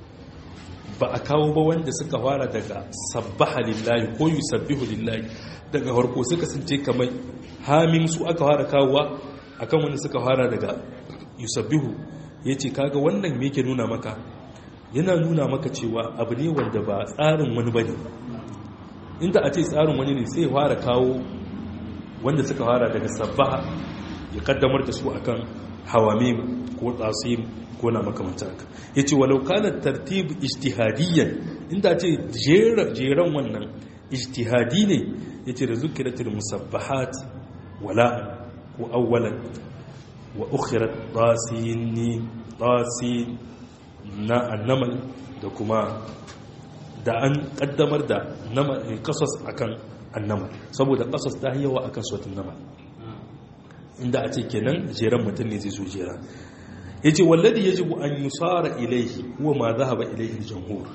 ba a kawo ba wanda suka fara daga sabbaha lillahi ko yusabbihu lillahi daga farko suka sunce kamar hamim su aka fara kawowa akan wanda suka fara daga yusabbihu yace kaga wannan me yake nuna maka yana nuna maka cewa abu ne wanda ba tsarin wani bane inda a ce tsarin wani ne sai fara kawo wanda suka fara daga sabbaha ya kaddamar da su akan hawamim ko tsasim ko na makamanta haka ya ce walau kana tartib ijtihadiyyan inda ce jeran wannan ijtihadi ne ya ce da zukiratul musabbahat wala ko awwalan wa ukhirat tasini tasin na annamal da kuma da an kaddamar da kasas akan annamal saboda kasas ta yawa akan sautin namal inda a ce kenan jeran mutum ne zai zo jera ya ce walladi ya jibu an yi tsara ilaihi kuwa ma za ba ilaihi jamhur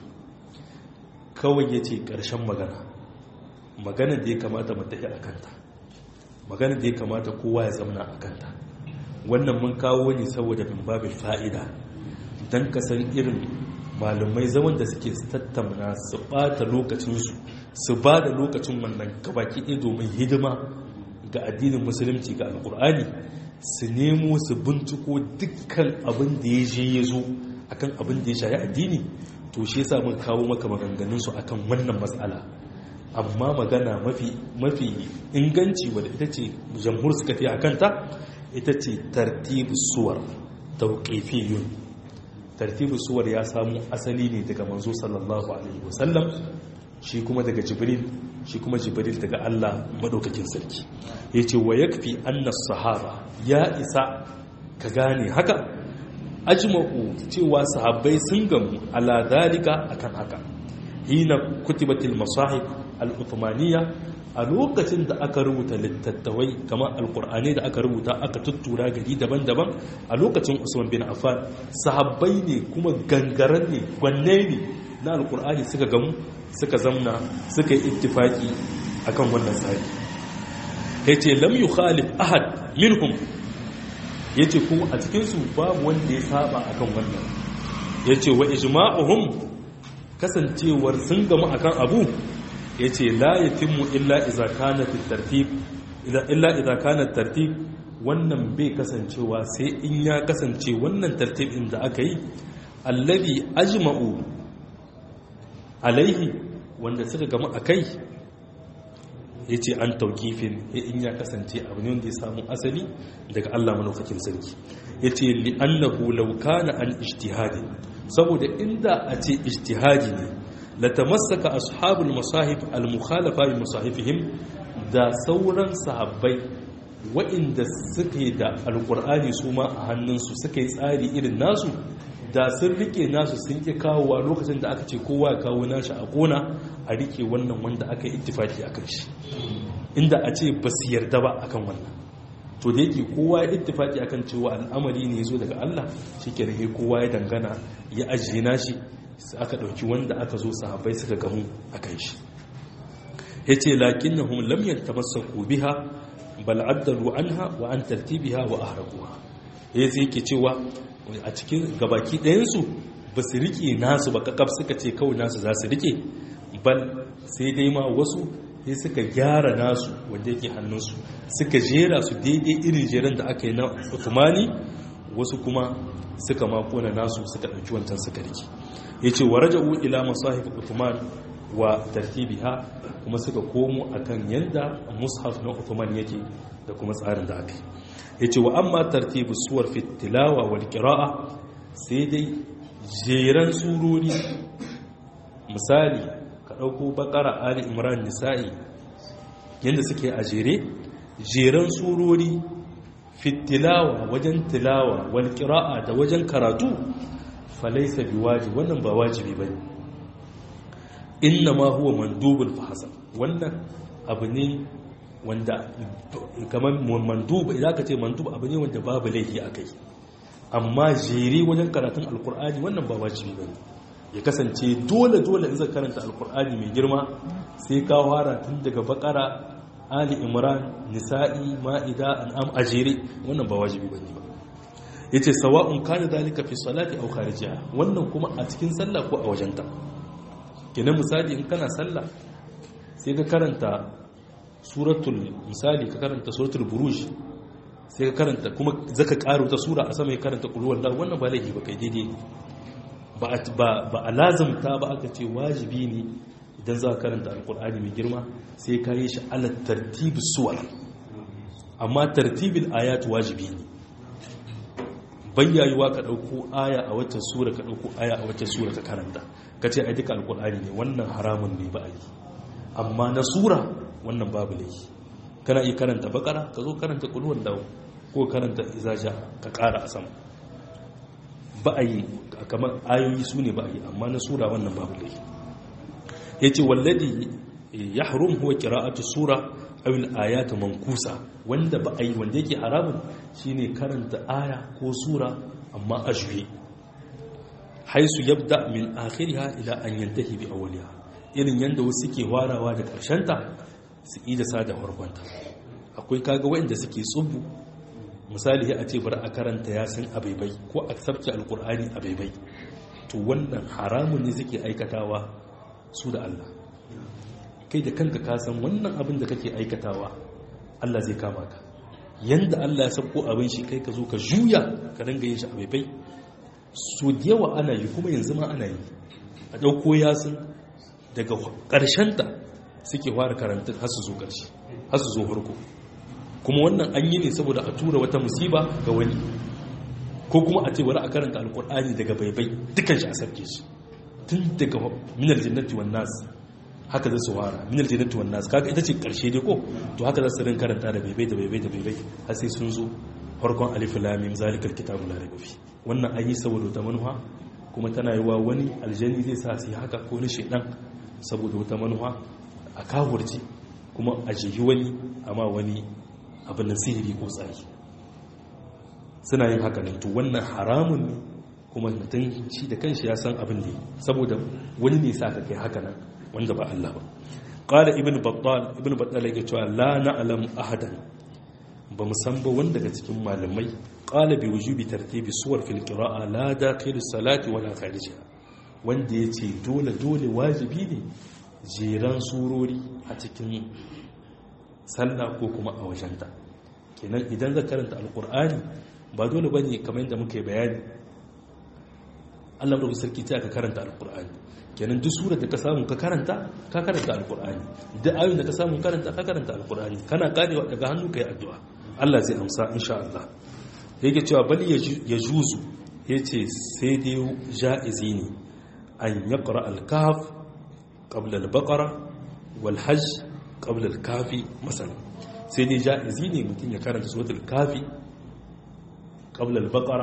kawai ya ce ƙarshen magana magana da ya kamata mu tafi a kanta magana da ya kamata kowa ya zamana a kanta wannan mun kawo ne saboda min babin fa'ida don ka san irin malumai zaman da suke tattauna su ɓata lokacinsu su ba da lokacin wannan gabaki ɗaya domin hidima ga addinin musulunci ga alkur'ani su nemo su binciko dukkan abin da ya je ya zo akan abin da ya shayi addini to shi yasa mun kawo maka maganganun su akan wannan matsala amma magana mafi mafi inganci wadda ita ce jamhur suka fi akan ta ita ce tartibu suwar tauqifiyun tartibu suwar ya samu asali ne daga manzo sallallahu alaihi wasallam shi kuma daga jibril shi kuma jibril daga Allah madaukakin sarki ya ce wa yakfi annas sahaba ya isa ka gane haka ajma'u cewa sahabbai sun gamu ala dalika akan haka hina kutibatil masahib al-uthmaniyya a lokacin da aka rubuta littattafai kamar alkur'ani da aka rubuta aka tuttura gari daban-daban a lokacin usman bin affan sahabbai ne kuma gangaren ne gwanne ne na alkur'ani suka gamu suka zamna suka yi ittifaki akan wannan tsari yace lam yukhalif ahad minhum yace kuma a cikin su babu wanda ya saba akan wannan yace wa ijma'uhum kasancewar sun gamu akan abu yace la yatimmu illa idza kana tartib illa idza kana tartib wannan bai kasancewa sai in ya kasance wannan tartibin da aka yi alladhi ajma'u alaihi wanda suka gama a kai ya ce an taukifin in ya kasance abu ne wanda ya samu asali daga Allah manaukakin sarki ya ce li'annahu laukana an ijtihadi saboda inda a ce ijtihadi ne latamassaka ashabul masahib al-mukhalafa bi masahifihim da sauran sahabbai wa'inda suke da alkur'ani su ma a hannunsu suka yi tsari irin nasu da sun rike nasu sun ƙi kawowa lokacin da aka ce kowa ya kawo nashi a ƙona a rike wannan wanda aka yi ittifaki a kan shi inda a ce ba su yarda ba akan wannan to da yake kowa ya ittifaki akan cewa al'amari ne ya zo daga Allah shi ke rage kowa ya dangana ya ajiye nashi aka ɗauki wanda aka zo sahabbai suka gamu a kan shi ya ce lakin na hun lamyar tamassaku biha bal addalu anha wa an tartibiha wa ahraquha ya zai ke cewa a cikin gabaki ɗayansu ba su riƙe nasu ba kakaf suka ce kawai nasu za su riƙe bal sai dai ma wasu sai suka gyara nasu wanda yake hannunsu suka jera su daidai irin jeren da aka yi na utumani wasu kuma suka makona nasu suka ɗauki wancan suka riƙe ya ce wa raja'u ila masahif utuman wa tartibiha kuma suka komo akan yanda mushaf na utuman yake da kuma tsarin da aka yi ya ce wa amma tartibu suwar fitilawa wal kira'a sai dai jeren surori misali ka ɗauko bakara ali imran nisa'i yadda suke a jere jeren surori fi tilawa wajen tilawa wal qira'a da wajen karatu falaysa biwajib wannan ba wajibi bane inna ma huwa mandubul fahsan wannan abu ne wanda kamar mandub idan ka ce mandub abu ne wanda babu laifi akai amma jere wajen karatun alkur'ani wannan ba wajibi bane ya kasance dole dole in zai karanta alkur'ani mai girma sai ka fara tun daga bakara ali imran nisa'i ma'ida an'am ajere wannan ba wajibi bane ba yace sawa'un kana dalika fi salati aw kharijiha wannan kuma a cikin sallah ko a wajenta kenan misali in kana sallah sai ka karanta suratul misali ka karanta suratul buruj sai ka karanta kuma zaka karo ta sura a sama ya karanta kulwar da wannan ba laifi ba kai daidai ba a lazumta ba aka ce wajibi ne idan za ka karanta alkur'ani mai girma sai ka yi shi ala tartibin suwar amma tartibin ayat wajibi ne bayyayuwa ka ɗauko aya a waccan sura ka ɗauko aya a waccan sura ka karanta ka ce a duka alkur'ani ne wannan haramun ne ba a yi amma na sura wannan babu laifi kana iya karanta bakara ka zo karanta kulwar dawo ko karanta izaja ka kara a sama ba a yi kamar ayoyi su ne ba a yi amma na sura wannan babu laifi ya ce walladi ya harum huwa kira'atu sura awil ayatu mankusa wanda ba a yi wanda yake haramun shine karanta aya ko sura amma a juye haisu yabda min akhiriha ila an yantahi bi awwaliha irin yanda wasu ke warawa da ta su ida sa da farkonta akwai kaga waɗanda suke tsubu misali a ce bari a karanta yasin abaibai ko a sabke alkur'ani abaibai to wannan haramun ne suke aikatawa su da Allah kai da kanka ka san wannan abin da kake aikatawa Allah zai kama ka yanda Allah ya sabko abin shi kai ka zo ka juya ka dinga yin shi abaibai so da yawa ana yi kuma yanzu ma ana yi a ɗauko yasin daga ƙarshenta suke fara karantun har su zo ƙarshe har su zo farko kuma wannan an yi ne saboda a tura wata musiba ga wani ko kuma a ce bari a karanta alkur'ani daga baibai dukkan shi a sarki shi tun daga minar jannati wan nas haka zai su fara minar jannati wan nas kaga ita ce karshe dai ko to haka za su rin karanta da baibai da baibai da baibai har sai sun zo farkon alif lam mim zalikal kitabu la raiba fi wannan an yi saboda wata manuha kuma tana yi wa wani aljani zai sa su haka ko ni shedan saboda wata manuha a kawurci kuma a jihi wani amma wani abin da sihiri ko tsari suna yin haka ne to wannan haramun ne kuma mutum shi da kanshi ya san abin ne saboda wani ne sa ka kai haka nan wanda ba Allah ba qala ibn battal ibn battal yake cewa la na'lam ahadan ba mu san ba wanda daga cikin malamai qala bi wujubi tartibi suwar fil qira'a la dakhil salati wala kharijiha wanda yace dole dole wajibi ne jeran surori a cikin sallah ko kuma a wajenta kenan idan za karanta alkur'ani ba dole bane kamar yadda muke bayani Allah da sarki ta ka karanta alkur'ani kenan duk surar da ka samu ka karanta ka karanta alkur'ani duk ayoyin da ka samu karanta ka karanta alkur'ani kana karewa daga hannu kai addu'a Allah zai amsa insha Allah yake cewa bal ya juzu yace sai dai ja'izi ne an yaqra al-kahf qabla al-baqara wal hajj qabla al-kafi masalan sai dai ja'izi ne mutum ya karanta suratul kafi qabla al-baqara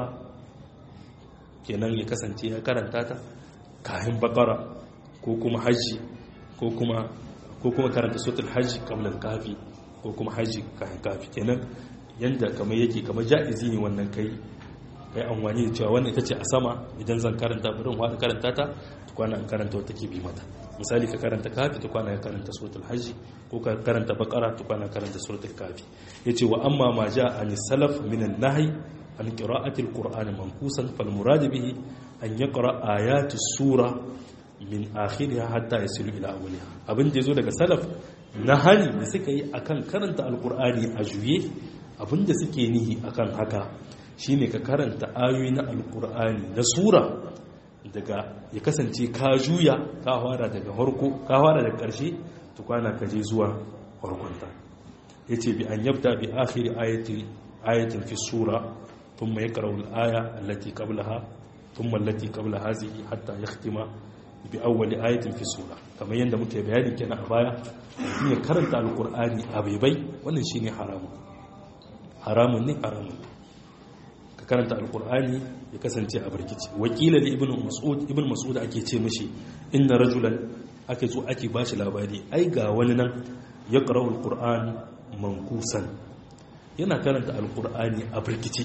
kenan ya kasance ya karanta ta kahin baqara ko kuma haji ko kuma ko kuma karanta suratul hajj qabla al-kafi ko kuma haji kahin kafi kenan yanda kamar yake kamar ja'izi ne wannan kai kai amfani da cewa wannan ita ce a sama idan zan karanta bari in wada karanta ta tukwana in karanta wata ke bi mata misali ka karanta kafi tukwana ka karanta suratul hajji ko ka karanta bakara tukwana karanta suratul kafi yace wa amma ma jaa an salaf min an-nahy an qira'ati al-qur'ani mankusan fal murad bihi an yaqra ayati sura min akhiriha hatta yasilu ila awwaliha abin da yazo daga salaf na hali da suka yi akan karanta al-qur'ani a juye abin da suke nihi akan haka shine ka karanta ayoyi na alkur'ani na sura daga ya kasance ka juya ka fara daga harko ka fara daga ƙarshe tukwana ka je zuwa harkonta yace bi an yabda bi akhiri ayati ayatin fi sura thumma yaqra'u al-aya allati qablaha thumma allati qabla hadhihi hatta yakhtima bi awwal ayatin fi sura kamar yanda muke bayani kenan a baya mutum ya karanta alkur'ani a baibai wannan shine haramun haramun ne haramun ka karanta alkur'ani ya kasance a barkici wakila da ibn mas'ud ibn mas'ud ake ce mishi inna rajulan ake so ake bashi labari ai ga wani nan ya qara'u alqur'an mankusan yana karanta alkur'ani a barkici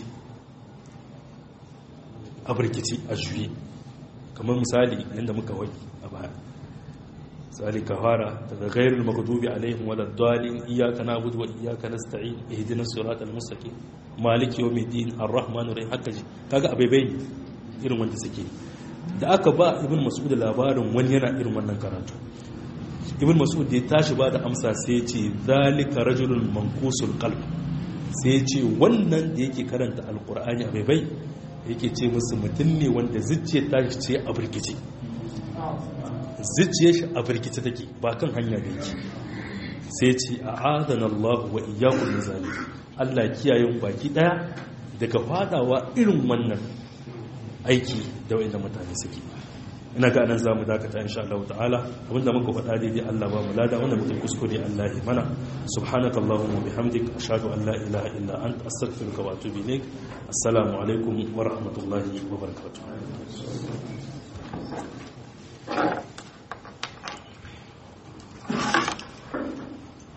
a barkici a juye kamar misali yadda muka waki a baya misali ka fara daga gairul maghdubi alaihim walad dalin iyyaka na'budu wa iyyaka nasta'in ihdinas siratal mustaqim maliki yawmiddin arrahmanir rahim haka ji kaga abai bai irin wanda suke da aka ba ibn mas'ud labarin wani yana irin wannan karatu ibn mas'ud da ya tashi ba da amsa sai ya ce zalika rajulun mankusul qalb sai ya ce wannan da yake karanta alqur'ani abai bai yake ce musu mutum ne wanda zuciya ta ce a birkice zuciya shi a birkice take ba kan hanya da yake sai ce a adana Allah wa iyakun nizali Allah kiyaye baki daya daga fadawa irin wannan aiki da wa'inda mutane suke ina ga anan zamu dakata insha Allah ta'ala abinda muka faɗa daidai Allah ba mu lada wanda muka kuskure Allah ya mana subhanakallahumma wa bihamdik ashhadu an la ilaha illa anta astaghfiruka wa atubu ilaik assalamu alaikum wa rahmatullahi wa barakatuh